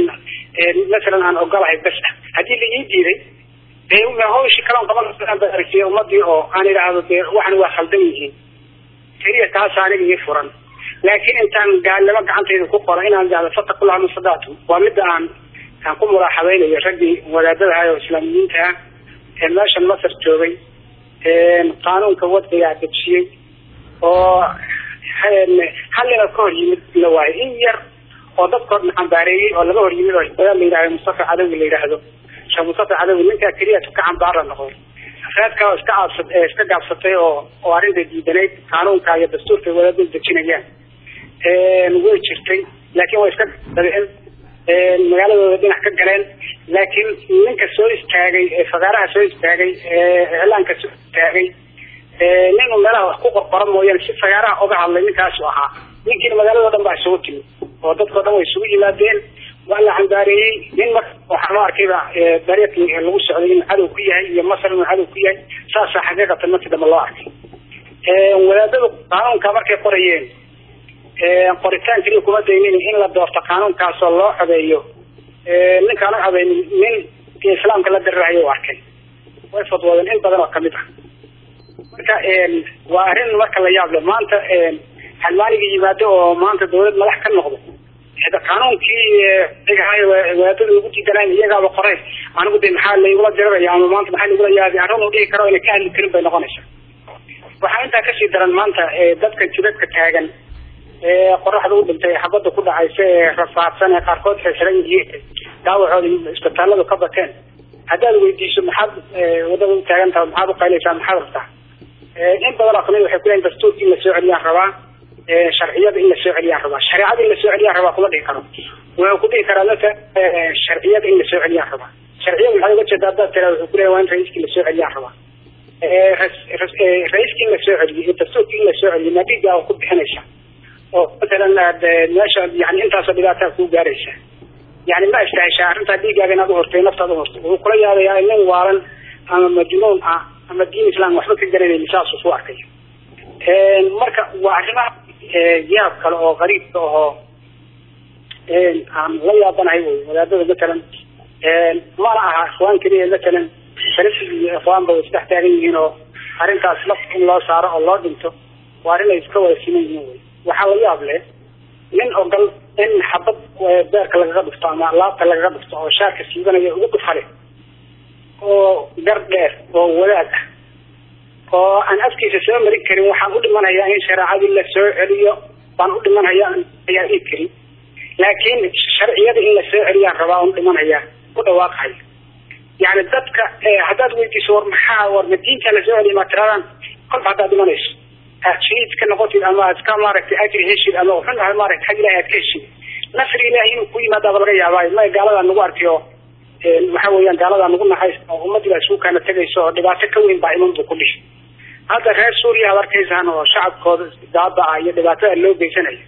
masalan aan ogolahay bas ah haddii la ii diiday dee hawshii kalan qaban aragtiya ummadii oo aan idhaahdo dee waxan waa khaldan yihiin keliya taas aniga ii furan laakiin intaan gaalnimo gacantayda ku qoro inaan idhahdo fataqullaha masadactum waa midda aan aan ku mulaaxadaynayo raggii wadaadada ah oo islaamiyiinta ah ee meeshan masar joogay qaanuunka wadcigaa dejiyey oo hallina ka hor yimid la waayo in yar oo dadkoodna cambaareeyey oo laga hor yimid oo wadaad la yidhahdo mustafa cadawi la yidhaahdo sheekh mustafa cadawi ninkaa keliya ka cambaara noqday afraadka oo iska caabsa iska gaabsatay oo oo arrinta diidanayd qaanuunka iyo dastuurka wadaadada dejinayaan way jirtay laakiin way iska dabicin magaaladooda dhinac ka galeen laakiin ninka soo istaagay fagaaraha soo istaagay iclaanka soo istaagay ninu meelaha wax ku qorqora mooyaane si fagaaraha oga hadlay ninkaasu ahaa ninkiina magaalado dhan baa isugu timid oo dadkao dhan way isugu yimaadeen waa la cambaareeyey nin marka waxaa loo arkayba dariiqii lagu socday inuu cadow ku yahay iyo masar inuu cadow ku yahay saasaa xaqiiqatan markii dambe loo arkay wadaadadu qaanuunka markay qorayeen qoritaan keliya kuma daynin in la doorto qaanuunkaasoo loo codeeyo ninkaan u codeynin nin islaamka la darirahayo u arkay way fadwoodeen in badan oo kamid ah marka marka waa arrin marka la yaab leh maanta xalmaaniga yimaado oo maanta dawlad madax ka noqdo hada qaanuunkii wadaadada ugu diidanaan iyagaaba qoreen anigu de maxaa laigula diraraya ama maanta maxaa laigula yaabi arrin uu dhihi karo ina ka hadli karin bay noqonaysaa waxaa intaa kasii daran maanta dadka jidadka taagan ee qoraxda u dhintay xabada ku dhacaysa ee rafaadsan ee qaarkood xirxiran yihiin daawacooda isbitaaladu ka bateen haddaad weydiiso maxaad wadada u taagan tahay maxaad uqayleysaa maxaad rabtaa in badan oo kamid waxay kuleeyihin dastuurka in la soo celiyaan rabaa sharciyada in la soo celiyaan rabaa shareecada in la soo celiyaan rabaa kuma dhihi karo wuxuu ku dhihi karaa dadka sharciyada in la soo celiyaan rabaa sharciyada maxaa uga jeeda haddaad tiraa wuxuu kuleeyahay waa in ra-iiskii la soo celiyaan rabaa ra-iiskii in la soo celiyo iyo dastuurkii in la soo celiyo ma dhiigaa ku bixinaysa oo matalan meesha yani intaasoo dhibaataa kuu gaaraysa yani ma istaheshaa arrintaa dhiigaaga inaad uhortay naftaad uhortay wuxuu kula yaabayaa nin waalan ama majnuun ah ama diin islam waxba ka garanayni saasuu ku arkay marka waa arrimaha yaab kale oo qariibka ahoo aan la yaabanahay wy wadaadada matalan mana aha ikhwaan keliya matalan salafig iyo ikhwaanba way isdhex taagan yihiin oo arrintaas laf in loo saaro oo loo dhinto waa arrin ay iska wada siman yihiin wy waxaa la yaab leh nin ogal in xabad beerka lagaga dhufto ama laabta lagaga dhufto oo shaarka siibanaya ugu dhufale oo gar dheer oo wadaad ah oo aan afkiisa soo marin karin waxaan u dhimanayaa in shareecadii la soo celiyo baan u dhimanhayaa ayaa ii karin laakiin sharciyada in la soo celiyaan rabaa un dhimanayaa ku dhawaaqayo yani dadka haddaad weydiiso war maxaa war ma diinta la soo celiya ma tiradaan kolba haddaad dhimanayso shahiid ka noqotid ama aad ka maaragtay ajri heshid ama wuxun ahay maaragtay xag ilahi aad ka heshid nasri ilahi inuu ku yimaadaaba laga yaabaayo ma gaaladaa nagu arkay oo waxa weeyaan gaaladaa nagu naxays oo ummadii baa isugu kaana tegayso oo dhibaato ka weyn baa iman buu ku dhihi hadda reer suuriya ad arkaysaan oo shacabkooda daaba ah iyo dhibaatada loo geysanayo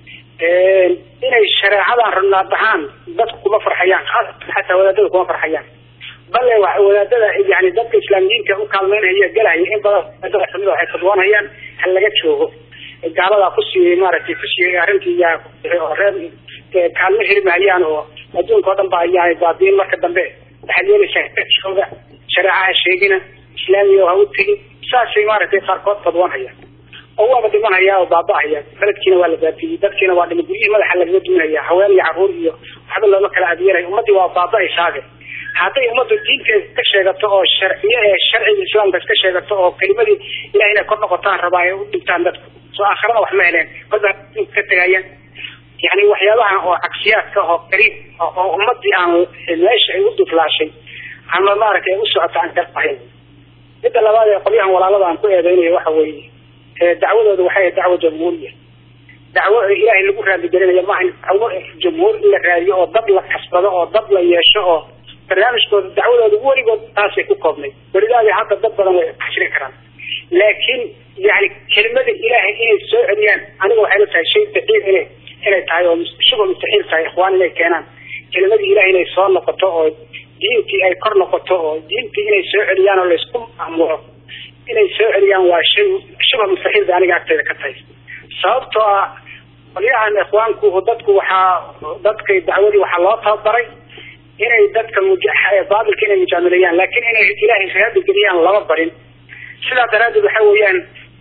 inay shareecadan rabnaa dhahaan dadku kuma farxayaan xataa wadaadada kuma farxayaan bale wadaadada yani dadka islaamiyiinta u kaalmeynaya galaya in badan wadaadada kamid waxay fadwoonayaan ha laga joogo gaaladaa kusii maaragtay kusii arrintii yaa oo reer kaalmo heli mahayaan oo adduunka oo dhan ba ayaa baabiin marka dambe waxaad yeelaysaa shareecaha sheegina islaamiga ha u tegin saasay maaragtay qaarkood fadwoonhayaan oo waaba dhimanaya oo baaba-haya beledkiina waa la baabiyey dadkiina waa dhima guryihii madaxa lagaga duminaya haween iyo caruur iyo waxba looma kala adeeray ummadii waa baaba-aysaade hadday ummaddu diinteeda ka sheegato oo sharciye ee sharciga islaamka iska sheegato oo kelimadii ilaah inay kor noqotaan rabaa ay u dhintaan dadku soo aakhirana wax ma heleen kolba ka tegayaan yani waxyaabaha oo cagsiyaadka oo qariib oo ummadii aan meesha ay u duflaashay ama maaragtay u socota aan kalahayn midda labaad ee qolyahan walaalada aan ku eedeynayo waxa weeye dacwadooda waxay ahayd dacwo jamhuuriya dacwo ilaahay lagu raadigelinayo maaha dacwo jamhuur in la raadiyo oo dad la kasbado oo dad la yeesho oo barnaamijkooda dacwadooda weligood taasay ku koobnay welidaadi hadda dad badan way xashiri karaan laakiin yani kelimada ilaahay inay soo celiyaan aniga waxay la tahay shay daciif ina inay tahay oo shubha mustaxiil tahay ikhwaan inay keenaan kelimadii ilahay inay soo noqoto oo diintii ay kor noqoto oo diintii inay soo celiyaan oo laysku maamulo inay soo celiyaan waa shay shubha mustaxiil bay aniga agteeda ka tahay sababtoo ah qolyahan ikhwaanku dadku waxaa dadkay dacwadii waxaa loo tababaray inay dadka baatilka inay mujaamilayaan laakiin inay ilaahay raadi geliyaan lama barin sidaa daraaddeed waxa weeyaan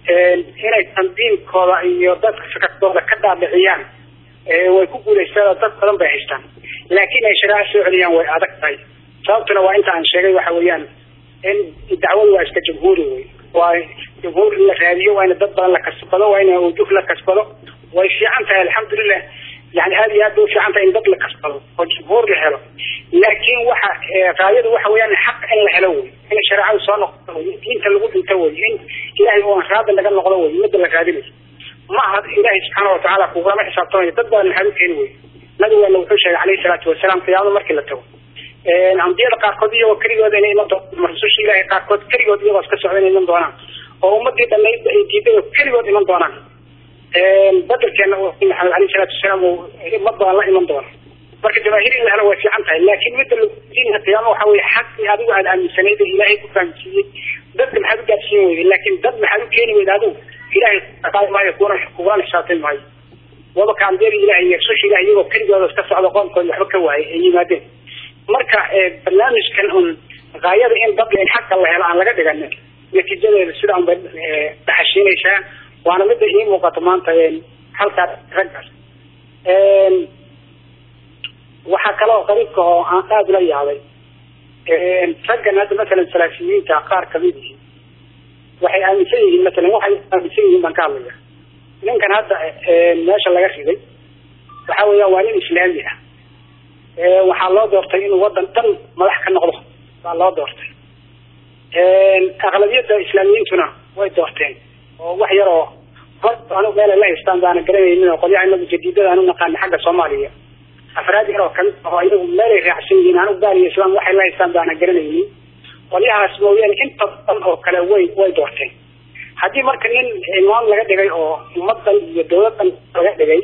inay tandiimkooda iyo dadka fikradooda ka dhaadhiciyaan way ku guulaystaan dad badan bay haystaan laakiin ay shareeca soo celiyaan way adag tahay sababtuna waa inta aan sheegay waxa weeyaan in dacwadu waa iska jamhuuri wey waa jamhuur in la raadiyo waa in dad badan la kasbado waa in wujuh la kasbado way fiican tahay alxamdulilah yani aada iyo aad bay ufiican tahay in dad la kasbado oo jamhuur la helo laakiin waxa raayadu waxa weeyaan xaq in la helo wey in shareecadu soo noqoto wey diinta lagu dhinto wey in ilahay oo raada laga noqdo wey midda la raadinayo ma aha ilahay subxaana watacaala kugulama xisaabtamayo dad badan maxaad u keeni wey nabigeena wuxuu sheegay calayhi salaatu wasalaam qiyaamada markii la tago ambiyada qaarkood iyagoo keligooda inay iman doonaan rususha ilahay qaarkood keligood iyagoo iska socda inay iman doonaan oo ummadii dhanayd ay diiday oo keligood iman doonaan badelkeena maxamed alayhi salaatu wasalaam uu ummad badan la iman doona marka jamaahiir in la helo way fiican tahay laakiin midda ladiinha qiyaamo waxa weye xaqii adigu aad aaminsanayd ee ilaahay ku fahamsiiyey dadka maxaad u gaadsiin weyday laakiin dad maxaad u keeni weyda adigu ilahay qaadi maayo kuwana kugulana xisaabtay maayo waba kaambeeri ilahay iyo rususha ilahay iyagoo keligooda iska socda qoomkooda waxba ka waayay ay yimaadeen marka barnaamijkan un gaayada in dadka in xaqa la helo aan laga dhiganin natiijadeeda sidaan bay dhaxashiinaysaa waana midda ii muuqato maanta halkaas raggaas waxaa kaloo qariibka oo aan aada ula yaabay raggan hadda masalan salaasiyiinta qaar kamid yihiin waxay aaminsan yihiin masalan waxay aaminsan yihiin baan ka hadlaya ninkan hadda meesha laga riday waxa weeyaan waa nin islaami ah waxaa loo doortay inuu wadan dhan madax ka noqdo baa loo doortay aqlabiyadda islaamiyiintuna way doorteen oo wax yar oo anigu meelay la haystaan baana garanaynin oo qolyaha inagu jadiidada aan u naqaana xagga soomaaliya afraad yar oo kamid ah oo iyagu meelay raacsan yihiin anigu baariya islaam waxay la haystaan baana garanaynin qolyahaas mooyaane inta badan oo kale way way doorteen haddii marka nin imaam laga dhigay oo ummadan iyo dawladan laga dhigay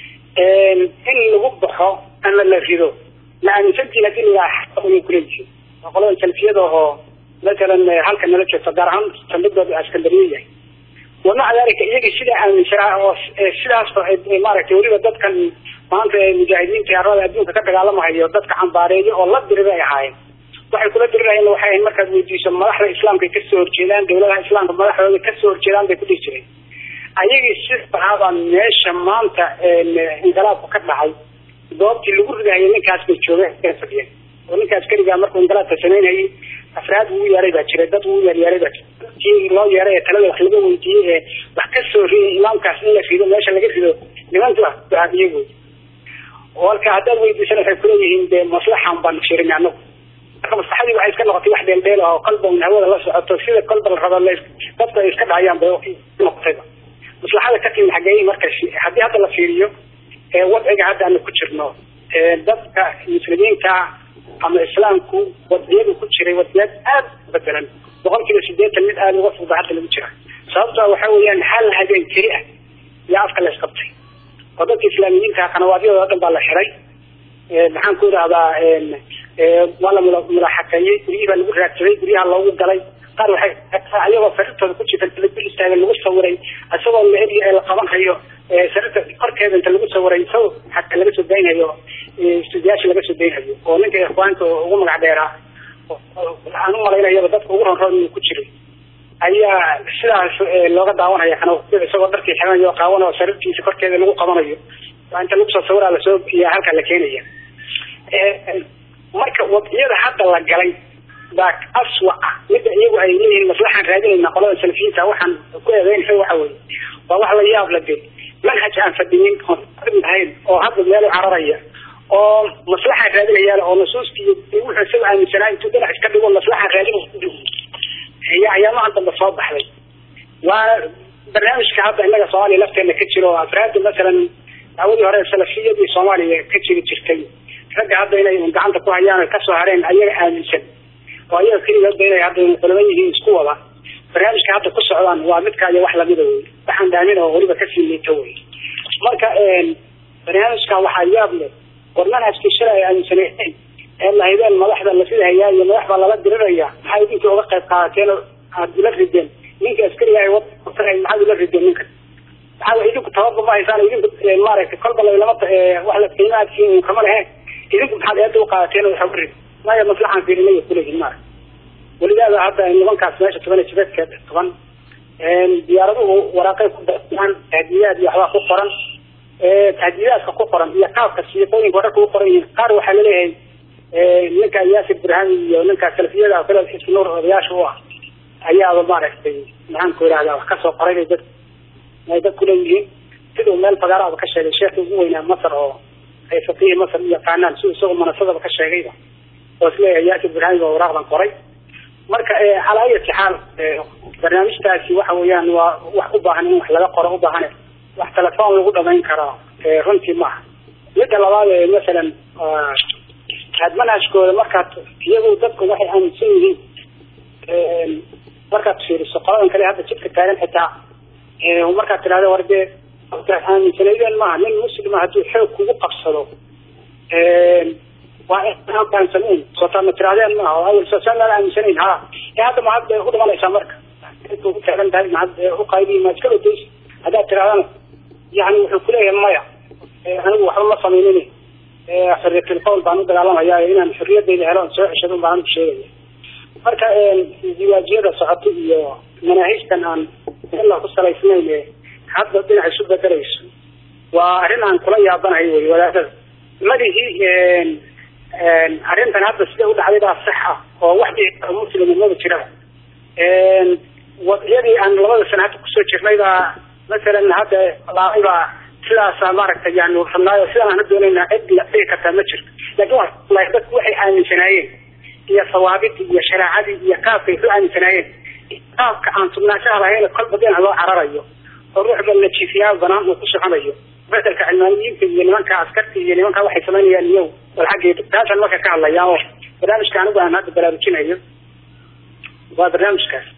in lagu baxo ama la rido la aaminsantiin hadii laay kuleeyihiin waa qolada salfiyada oo masalan halka nala joogto gaar ahaan saldhigooda askandariya yahay wamaca dalika iyagii sidaa aaminsanaa oo sidaas maaragtay weliba dadkan maanta mujaahidiinta arada adduunka ka dagaalamahayo dadka cambaareeyo oo la diri bay ahaayeen waxay kula dirirayeen waxay ahayd markaad weydiiso madaxda islaamka ay kasoo horjeedaan dawladaha islaamka madaxdooda kasoo horjeedaan bay ku dhihi jireen ayagii sidaabaa meesha maanta inqilaabku ka dhacay goobtii lagu ridahayay ninkaas bay joogeen fadhiyeen oo ninkaas keligaa markuu inqilaabka samaynayay afraad uu yeeray baa jiray dad uu yeeryeeray baa jiray dadkii loo yeeray ee talada wax laga weydiiyey ee wax kasoo riyay imaamkaas in la rido meesha laga rido nimanki wax bahabiye wey walka haddaad weydiisana waxay kuleeyihiin dee maslaxan baan firin anagu marka maslaxadii waxay iska noqotay wax dheeldheel oo kolba un hawada la socoto sida kolba la rabo dadka ay iska dhacayaan bay noqotayba maslaxada ka timid xageey marka haddii hadda la fiiriyo wadciga hadda aanu ku jirno dadka muslimiinta ama islaamku wadiyadu ku jiray wadiyad aada bedelan boqol kiiba sideetan mid aada uga fudba hadda lagu jira sababto waxa weeyaan hal habeen keli ah yaa afka la isqabtay oo dadka islaamiyiinta qanawaadyadooda o dhan baa la xiray maxaan ku idhahdaa waa la mulaaxakeeyey guryihii baa lagu raadsaday guryaha loogu galay qaar waxay ayagoo sariirtooda ku jirta inta lagu istaagan lagu sawiray isagoo la eri la qaban hayo sariirta korkeeda inta lagu sawiray isagoo xataa laga soo daynhayo istuudiyaasha laga soo daynhayo oo ninka ikhwaanka ugu magac dheeraa aan u malaynayaba dadka ugu ronroon inuu ku jiray ayaa sidaas looga daawanaya kana isagoo dharkii xiranayo qaawan oo sariirtiisa korkeeda lagu qabanayo waa inta lagu soo sawiraa lasoo iyo halkaa la keenaya marka wadiyada hadda la galay baa aswa ah midda iyagu ay leeyihiin maslaxaan raadinayna qolada salafiyiinta waxaan ku eedeynaya waxa weye waa wax la yaab la de manhaj aan fadhiyin oon ahayn oo hadda meel u cararaya oo maslaxaan raadinayaan oo nusuustii wuxuu isaga aaminsanaa intuu dhinac iska dhigo maslaxaan raadin iyo ayaamahan dambe soo baxday waa barnaamijka hadda innaga soomaaliya lafteena ka jiro oo afraada masalan dacwadii hore salafiyadii soomaaliya ka jiri jirtay ragga hadda inay gacanta ku hayaan o kasoo hareen ayaga aaminsan oo ayaga keligoodba inay hadda culamo yihiin isku wada barnaamijka hadda ku socdaan waa midka iyo wax lamida wey waxaan daamin oo weliba kasii liito wey marka barnaamijkan waxaa yaab leh war manhajkii shalay ay aaminsaneen ee lahideen madaxda la fidahayaa iyo madax baa lala diriraya maxay idinkii uga qayb qaadateen oo aad ula rideen ninka askariga ay wadan maxaad ula rideen ninka maxaa idinku tababar ma haysaan idinku maaragtay kolba laylama wax la qiimaadkiin kama lehe idinku maxaad eeda uqaadateen oo waxa urid maya maslaxaan fiirinaya kuleeyihin maarag welidaada hadda nimankaas meesha toban iyo sideedka toban diyaaraduhu waraaqay ku daan tahdiidaad iyo waxbaa ku qoran tahdiidaadka ku qoran iyo qaabka siiqooyinka wararka ku qoran yihiin qaar waxaa laleeyahay ninka yaasir burhami iyo ninka salafiyada kale xisbi nuur odayaasha u ah ayaaba maaragtay maxaan ku idhahdaa wax kasoo qoray bay dad ay dadku leeyihiin siduu meel fagaaraaba ka sheegay sheekii ugu weynaa masar oo ay faqihi masar u yaqaanaan siduu isagoo manasadaba ka sheegayba oo isleeyahay yaasir burhami baa waraaqdan qoray marka calaa ayati xaal barnaamijtaasi waxa weeyaan waa wax u baahan in wax laga qoro u baahan wax telefoon lagu dhamayn karo runtii maaha midda labaad ee masalan aad manhajkooda markaad iyagu dadku waxay aaminsan yihiin markaad fiiriso qoladan kale hadda jidka taagan xitaa markaad tidhahda war dee aaminsanaydeen maaha nin muslima hadduu xoog kugu qabsado waa fahamsanayn sootaa ma tirahdeen maaha oo awel soosaan laan aaminsanayn ha ee hadda mahad bay u dhimanaysaa marka ku taagan tahay mahad uqaybi ma iska badaysa haddaad tirahdana yani wuxuu kuleeyahay maya anigu waxba ma samaynin xorriyatul qowl baan u dagaalamaya inaan xorriyadayda helo soo ceshado baan anigu sheegaya marka ziwaajiyada socoto iyo manaahijtan aan ila ku salaysnayn ee hadda dhinac isu bedelayso waa arrin aan kula yaabanahay wey wadaadada madihii arrintan hadda sida u dhacday baa sax ah oo wax dhici muslima maba jiraan wadiyadii aan labada sana hadda kusoo jirnay baa masalan hadda laabay baa sidaasa maaragtay yani rabnaayo sidaan aana doonayna cid la dhigi kartaa ma jirto laakin wa dadku waxay aaminsanaayeen iyo sawaabidii iyo shareecadii iyo qaabkay ku aaminsanaayeen qaabka aan sugnaanshaha lahayn kolba dhinac loo cararayo oo ruuxba najiifiyaa banaan uu ku soconayo bedelka cilmaaniyiinta iyo nimanka askarta iyo nimanka waxay samaynayaan iyaw wal xaggeeda taasaan marka ka hadlaya oo barnaamijka anigu aan hadda baraarujinayo waa barnaamijkaas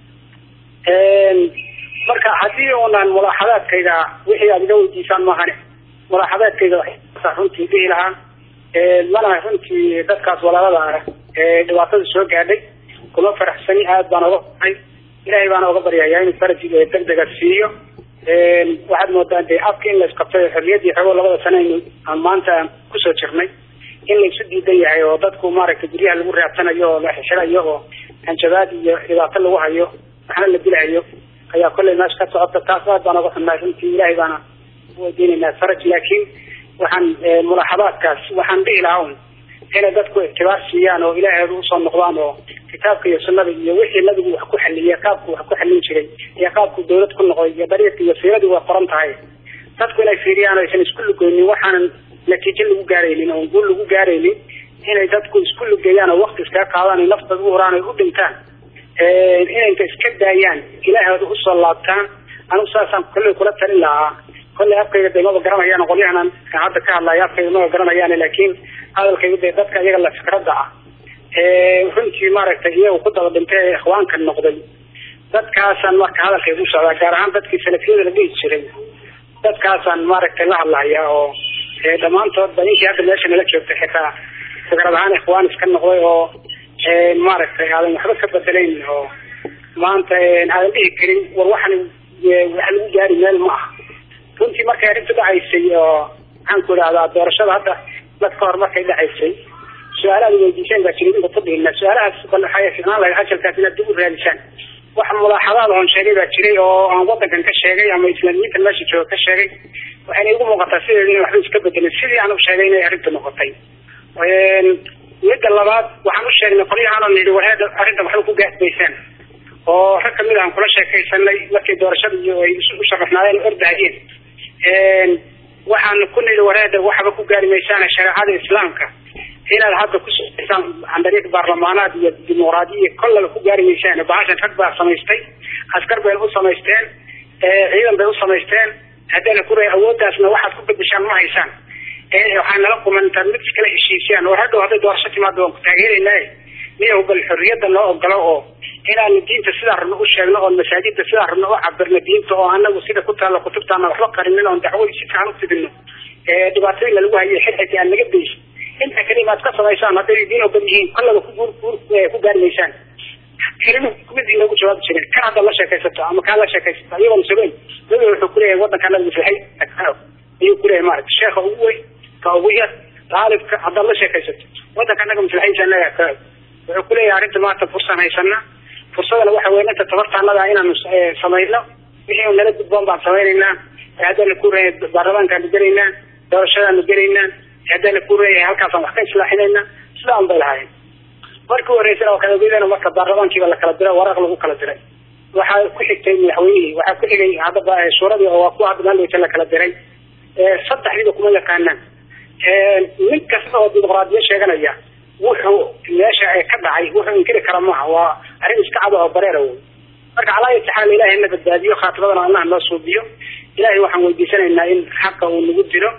marka haddii unan mulaaxadaadkayga wixii aad iga weydiisaan maahane mulaaxadaadkayga waxaa runtii dhihi lahaa mana runtii dadkaas walaalada ah ee dhibaatada soo gaadhay kuma faraxsani aad baan oga baray ilaahay baana oga baryayaa inuu faraj degdega siiyo waxaad moodaa dee afka in laisqabtay xorriyaddii xogo labada sano aynu aan maanta kusoo jirnay in laysu diidan yahay oo dadku maaragtay guryaha lagu raadsanayo oo la xixirayo oo hanjabaad iyo dhibaato lagu hayo waxna la dilahayo ayaa kollay meesha ka socota taas aad baan oga xunnahay runtii ilaahay baana uweydiinaynaa faraj laakiin waxaan mulaaxadaadkaas waxaan dhihi lahaa un inay dadku ictibaar siiyaan oo ilaaheedu usoo noqdaan oo kitaabka iyo sunnada iyo wixii nabigu wax ku xaliyay qaabku wax ku xalin jiray iyo qaabku dawlad ku noqday iyo dariiqi iyo siiradii waa qoran tahay dadku inay fiiriyaan oo aysan isku lugeynin waxaanan natiijo lagu gaaraynin oon guul lagu gaaraynin inay dadku isku lugeeyaan oo wakti iskaga qaadaan naftooda u horaan ay u dhintaan inayka iska daayaan ilaahooda usoo laabtaan anigu saasaan kolley kula talin lahaa kolley afkayga de maba garanayaan qolyahan hadda ka hadlaya afkayga maba garanayaan laakiin hadalkayga de dadka iyaga la fikradda ah runtii maaragtay iyaga ku daba dhintay ee ikhwaanka noqday dadkaasaan marka hadalkayga u socdaa gaar ahaan dadkii salafiyada la dhihi jiray dadkaasaan maaragtay la hadlaya oo dhammaantoodba ninkii hadda meesha nala joogtay xitaa fikrad ahaan ikhwaan iska noqday oo maaragtay aadan waxba ka bedelayn oo maanta aadan dhihi karin war waxan wax lagu gaari meel ma aha runtii markay arrinta dhacaysay oo maxaan ku idhahdaa doorashada hadda dad ka hor markay dhacaysay su-aalaad weydiiseen baa jiray inta fadhigna su-aalahaas bal waxay ficnaan lahayd ajalkaas inaad dib u raadisaan wax mulaaxadaad oon sheegay baa jiray oo aan wadankan ka sheegay ama islaamiyiinta meesha jooga ka sheegay waxayna igu muuqataa sideeda in waxba iska bedelin sidii aan u sheegay inay arrinta noqotay midda labaad waxaan u sheegnay qolyahaan nidhi wareeda arrinta waxba ku gaasbaysaan oo rag kamid aan kula sheekaysanay markay doorashada iyo ay u shaqafnaayeen ordahayeen waxaan ku nidhi wareeda waxba ku gaari maysaan shareecada islaamka inaad hadda kusocoysaan dariiq baarlamaanaad iyo dimuqraadiya kollaba ku gaari maysaan bahashan rag baa samaystay askar bay u samaysteen ciidan bay u samaysteen haddana kuray awooddaasna waxaad ku bedeshaan ma haysaan waxaa nala kuman intaad mid iskala heshiisiyaan oo hadhow hadday doorasho timaado waan ku taageeraynaa miyahu bal xorriyadda noo ogolo oo inaanu diinta sidaa rabno u sheegno oon masaajidda sidaa rabno u cabirno diinta oo anagu sida ku taalla kutubtaana waxba qarinin oon dacwadi si fiican u fidino dhibaatooyin lalagu hayay xilxilka aan naga dayso intaa kalima aad ka samaysaan hadday diin ogan yihiin kollaba ku guur guur ku gaari maysaan kelima mid inoogu jawaabi jirin kan haddaad la sheekaysato ama kaa la sheekaysato iyagoon sugeyn nabiga wuxuu kuleeyahay wadanka nabiga filxay ayuu kuleeyahay maarata sheekha ugu weyn ka ugu yar taalibka haddaad la sheekaysato wadanka anaga maslaxadiisa ka wuxuu kuleeyahay arrinta maanta fursaan haysana fursadana waxa weya inta tabartaanada inaanu samayno wixii nala gudboon baan samaynaynaa haddana ku reey baarlamaankaanu gelaynaa doorashadaanu gelaynaa haddana ku reeyahay halkaasaan wax ka islaaxinaynaa sidaan bay lahaayeen markii horeysana waa kalageedana marka baarlamaankiiba la kala diray waraaq lagu kala diray waxaa ku xigtay madaxweynihii waxaa ku xigay haddaba suuradii oo waa kuwa hadda maalweyta la kala diray saddexdiiba kuma yaqaanaan nin kasta oo dimuqraadiya sheeganaya wuxuu meesha ka dhacay wuxuu inkiri kara maaha waa arrin iska cad oo bareera wey marka calaa ayati xaal ilahay na badbaadiyo khaatimadana allah noo suubiyo ilahay waxaan weydiisanaynaa in xaqa uu nagu diro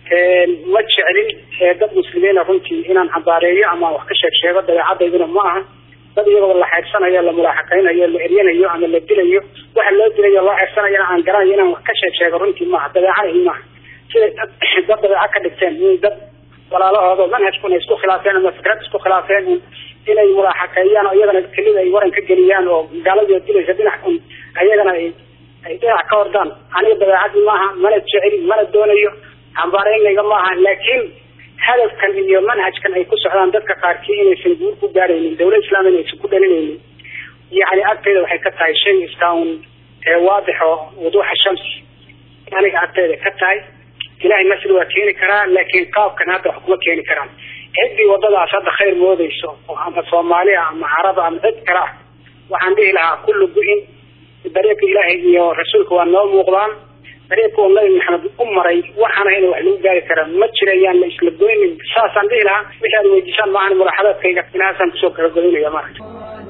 ma jeclin dad muslimiina runtii inaan cambaareeyo ama wax ka sheeg sheego dabeecadayduna ma aha dad iyagoo la xeersanayo la mulaaxaqaynayo la eryanayo ama la dilayo waxa loo dilayo loo xeersanayona aan garanayo inaan wax ka sheeg sheego runtii maaha dabeecadahi maaha siday dad dad dabeeco ka dhigteen in dad walaalahooda manhajkuna isku khilaafeen ama fikrad isku khilaafeen inay mulaaxaqeeyaan oo iyagana kelida ay waran ka geliyaan oo gaaladii dilaysa dhinac un ayagana ay ay dhinac ka ordaan aniga dabeecadii maaha mana jeceli mana doonayo cambaareynayga maaha laakiin hadafkan iyo manhajkan ay ku socdaan dadka qaarkii inaysan guur ku gaaraynin dawlad islaam inaysan ku dhalinaynin yani agteeda waxay ka tahay shay iska un waadixo wuduuxa shamsi aniga agteeda ka tahay ilahay nasri waa keeni karaa laakiin qaabkan hadda wax kuma keeni karaan ciddii wadadaas hadda khayr moodeyso ama soomaaliya ama caraba ama cid kale ah waxaan dhihi lahaa kullu gu-in dariiqa ilaahay iyo rasuulka waa noo muuqdaan dariiqa uu nabi maxamed u maray waxaana ina wax lagu gaari karaa ma jirayaan la isla goynin saasaan dhihi lahaa wixii aad weydiisaan maahan mulaaxadaadkayga inahaasaan kusoo kala goynaya maaragta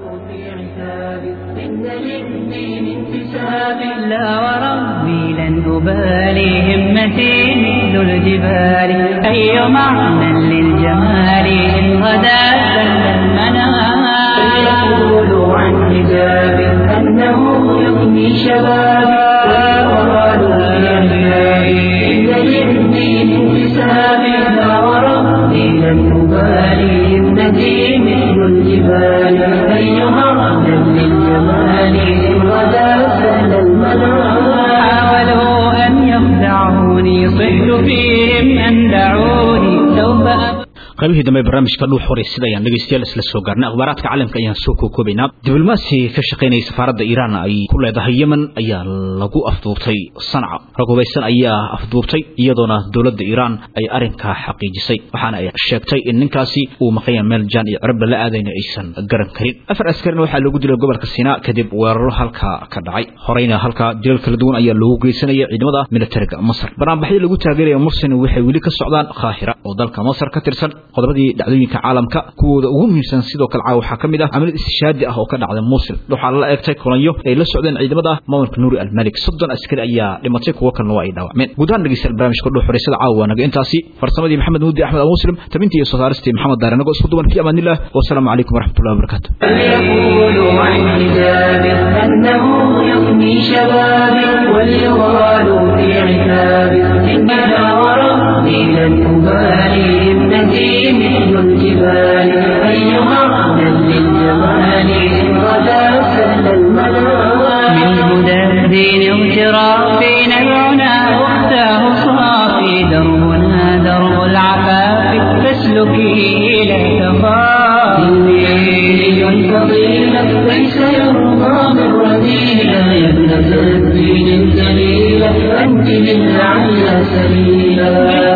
لا وربي لن أبالي همتي مثل الجبال أي معنى للجمال إن غدا سل المنام فليقولوا عن حجاب أنه يغني شبابي ويقالوا لأحبابي إن للدين انتساب لا وربي لن أبالي همتي مثل الجبال أي معنى للجمال إن غدا سل المنام حاولوا أن يخدعوني صحت فيهم أن دعوني سوف أبقى qaybihii dambe barnaamijka dhuux horay sida ayaan dhegeystayaal isla soo gaarnay akhbaaraadka caalamka ayaan soo kookoobaynaa diblomaasi ka shaqaynaya safaaradda iiraan ay ku leedahay yemen ayaa lagu afduubtay sanca rag hubaysan ayaa afduubtay iyadoona dowladda iiraan ay arrinkaa xaqiijisay waxaana ay sheegtay in ninkaasi uu maqanya meel jaan iyo cirabla la aadayna aysan garan karin afar askarina waxaa loogu dilay gobolka siinaa kadib weeraro halkaa ka dhacay horeyna halkaa dilal kala duwan ayaa loogu geysanaya ciidamada militariga masar banaanbaxyo lagu taageeraya mursin waxay weli ka socdaan kaahira oo dalka masar ka tirsan qodobadii dhacdooyinka caalamka kuwooda ugu muhiimsan sidoo kale caawa waxaa ka mid ah camalad istishaadi ah oo ka dhacda muusil waxaa la eegtay kulanyo ay la socdeen ciidamada maamulka nuuri almalik soddon askari ayaa dhimatay kuwo kalena waa ay dhaawacmeen guud ahaan dhegeystayaal barnaamijka dhuux horeysada caawa waa naga intaasi farsamadii maxamed muudi axmed al muslim tabintii iyo soo saaristii maxamed daare nagoo isku duwan fi amaanillah wasalaamu calaykum waraxmatullahi wabarakaatu فليقولوا عن حجاب أنه يغني شبابي وليغالوا في عتاب إنها وربي لن أبالي ابنتي مثل الجبال أيها أهلا للجمال إن غدا سل المنام من هدى الدين اغترافي نبعنا أختاه صافي دربنا درب العفاف فاسلكي لا تخافي الفضيلة ليس يرضى من رذيلة يا ابنة الدين الجليلة أنت للعلى سبيلا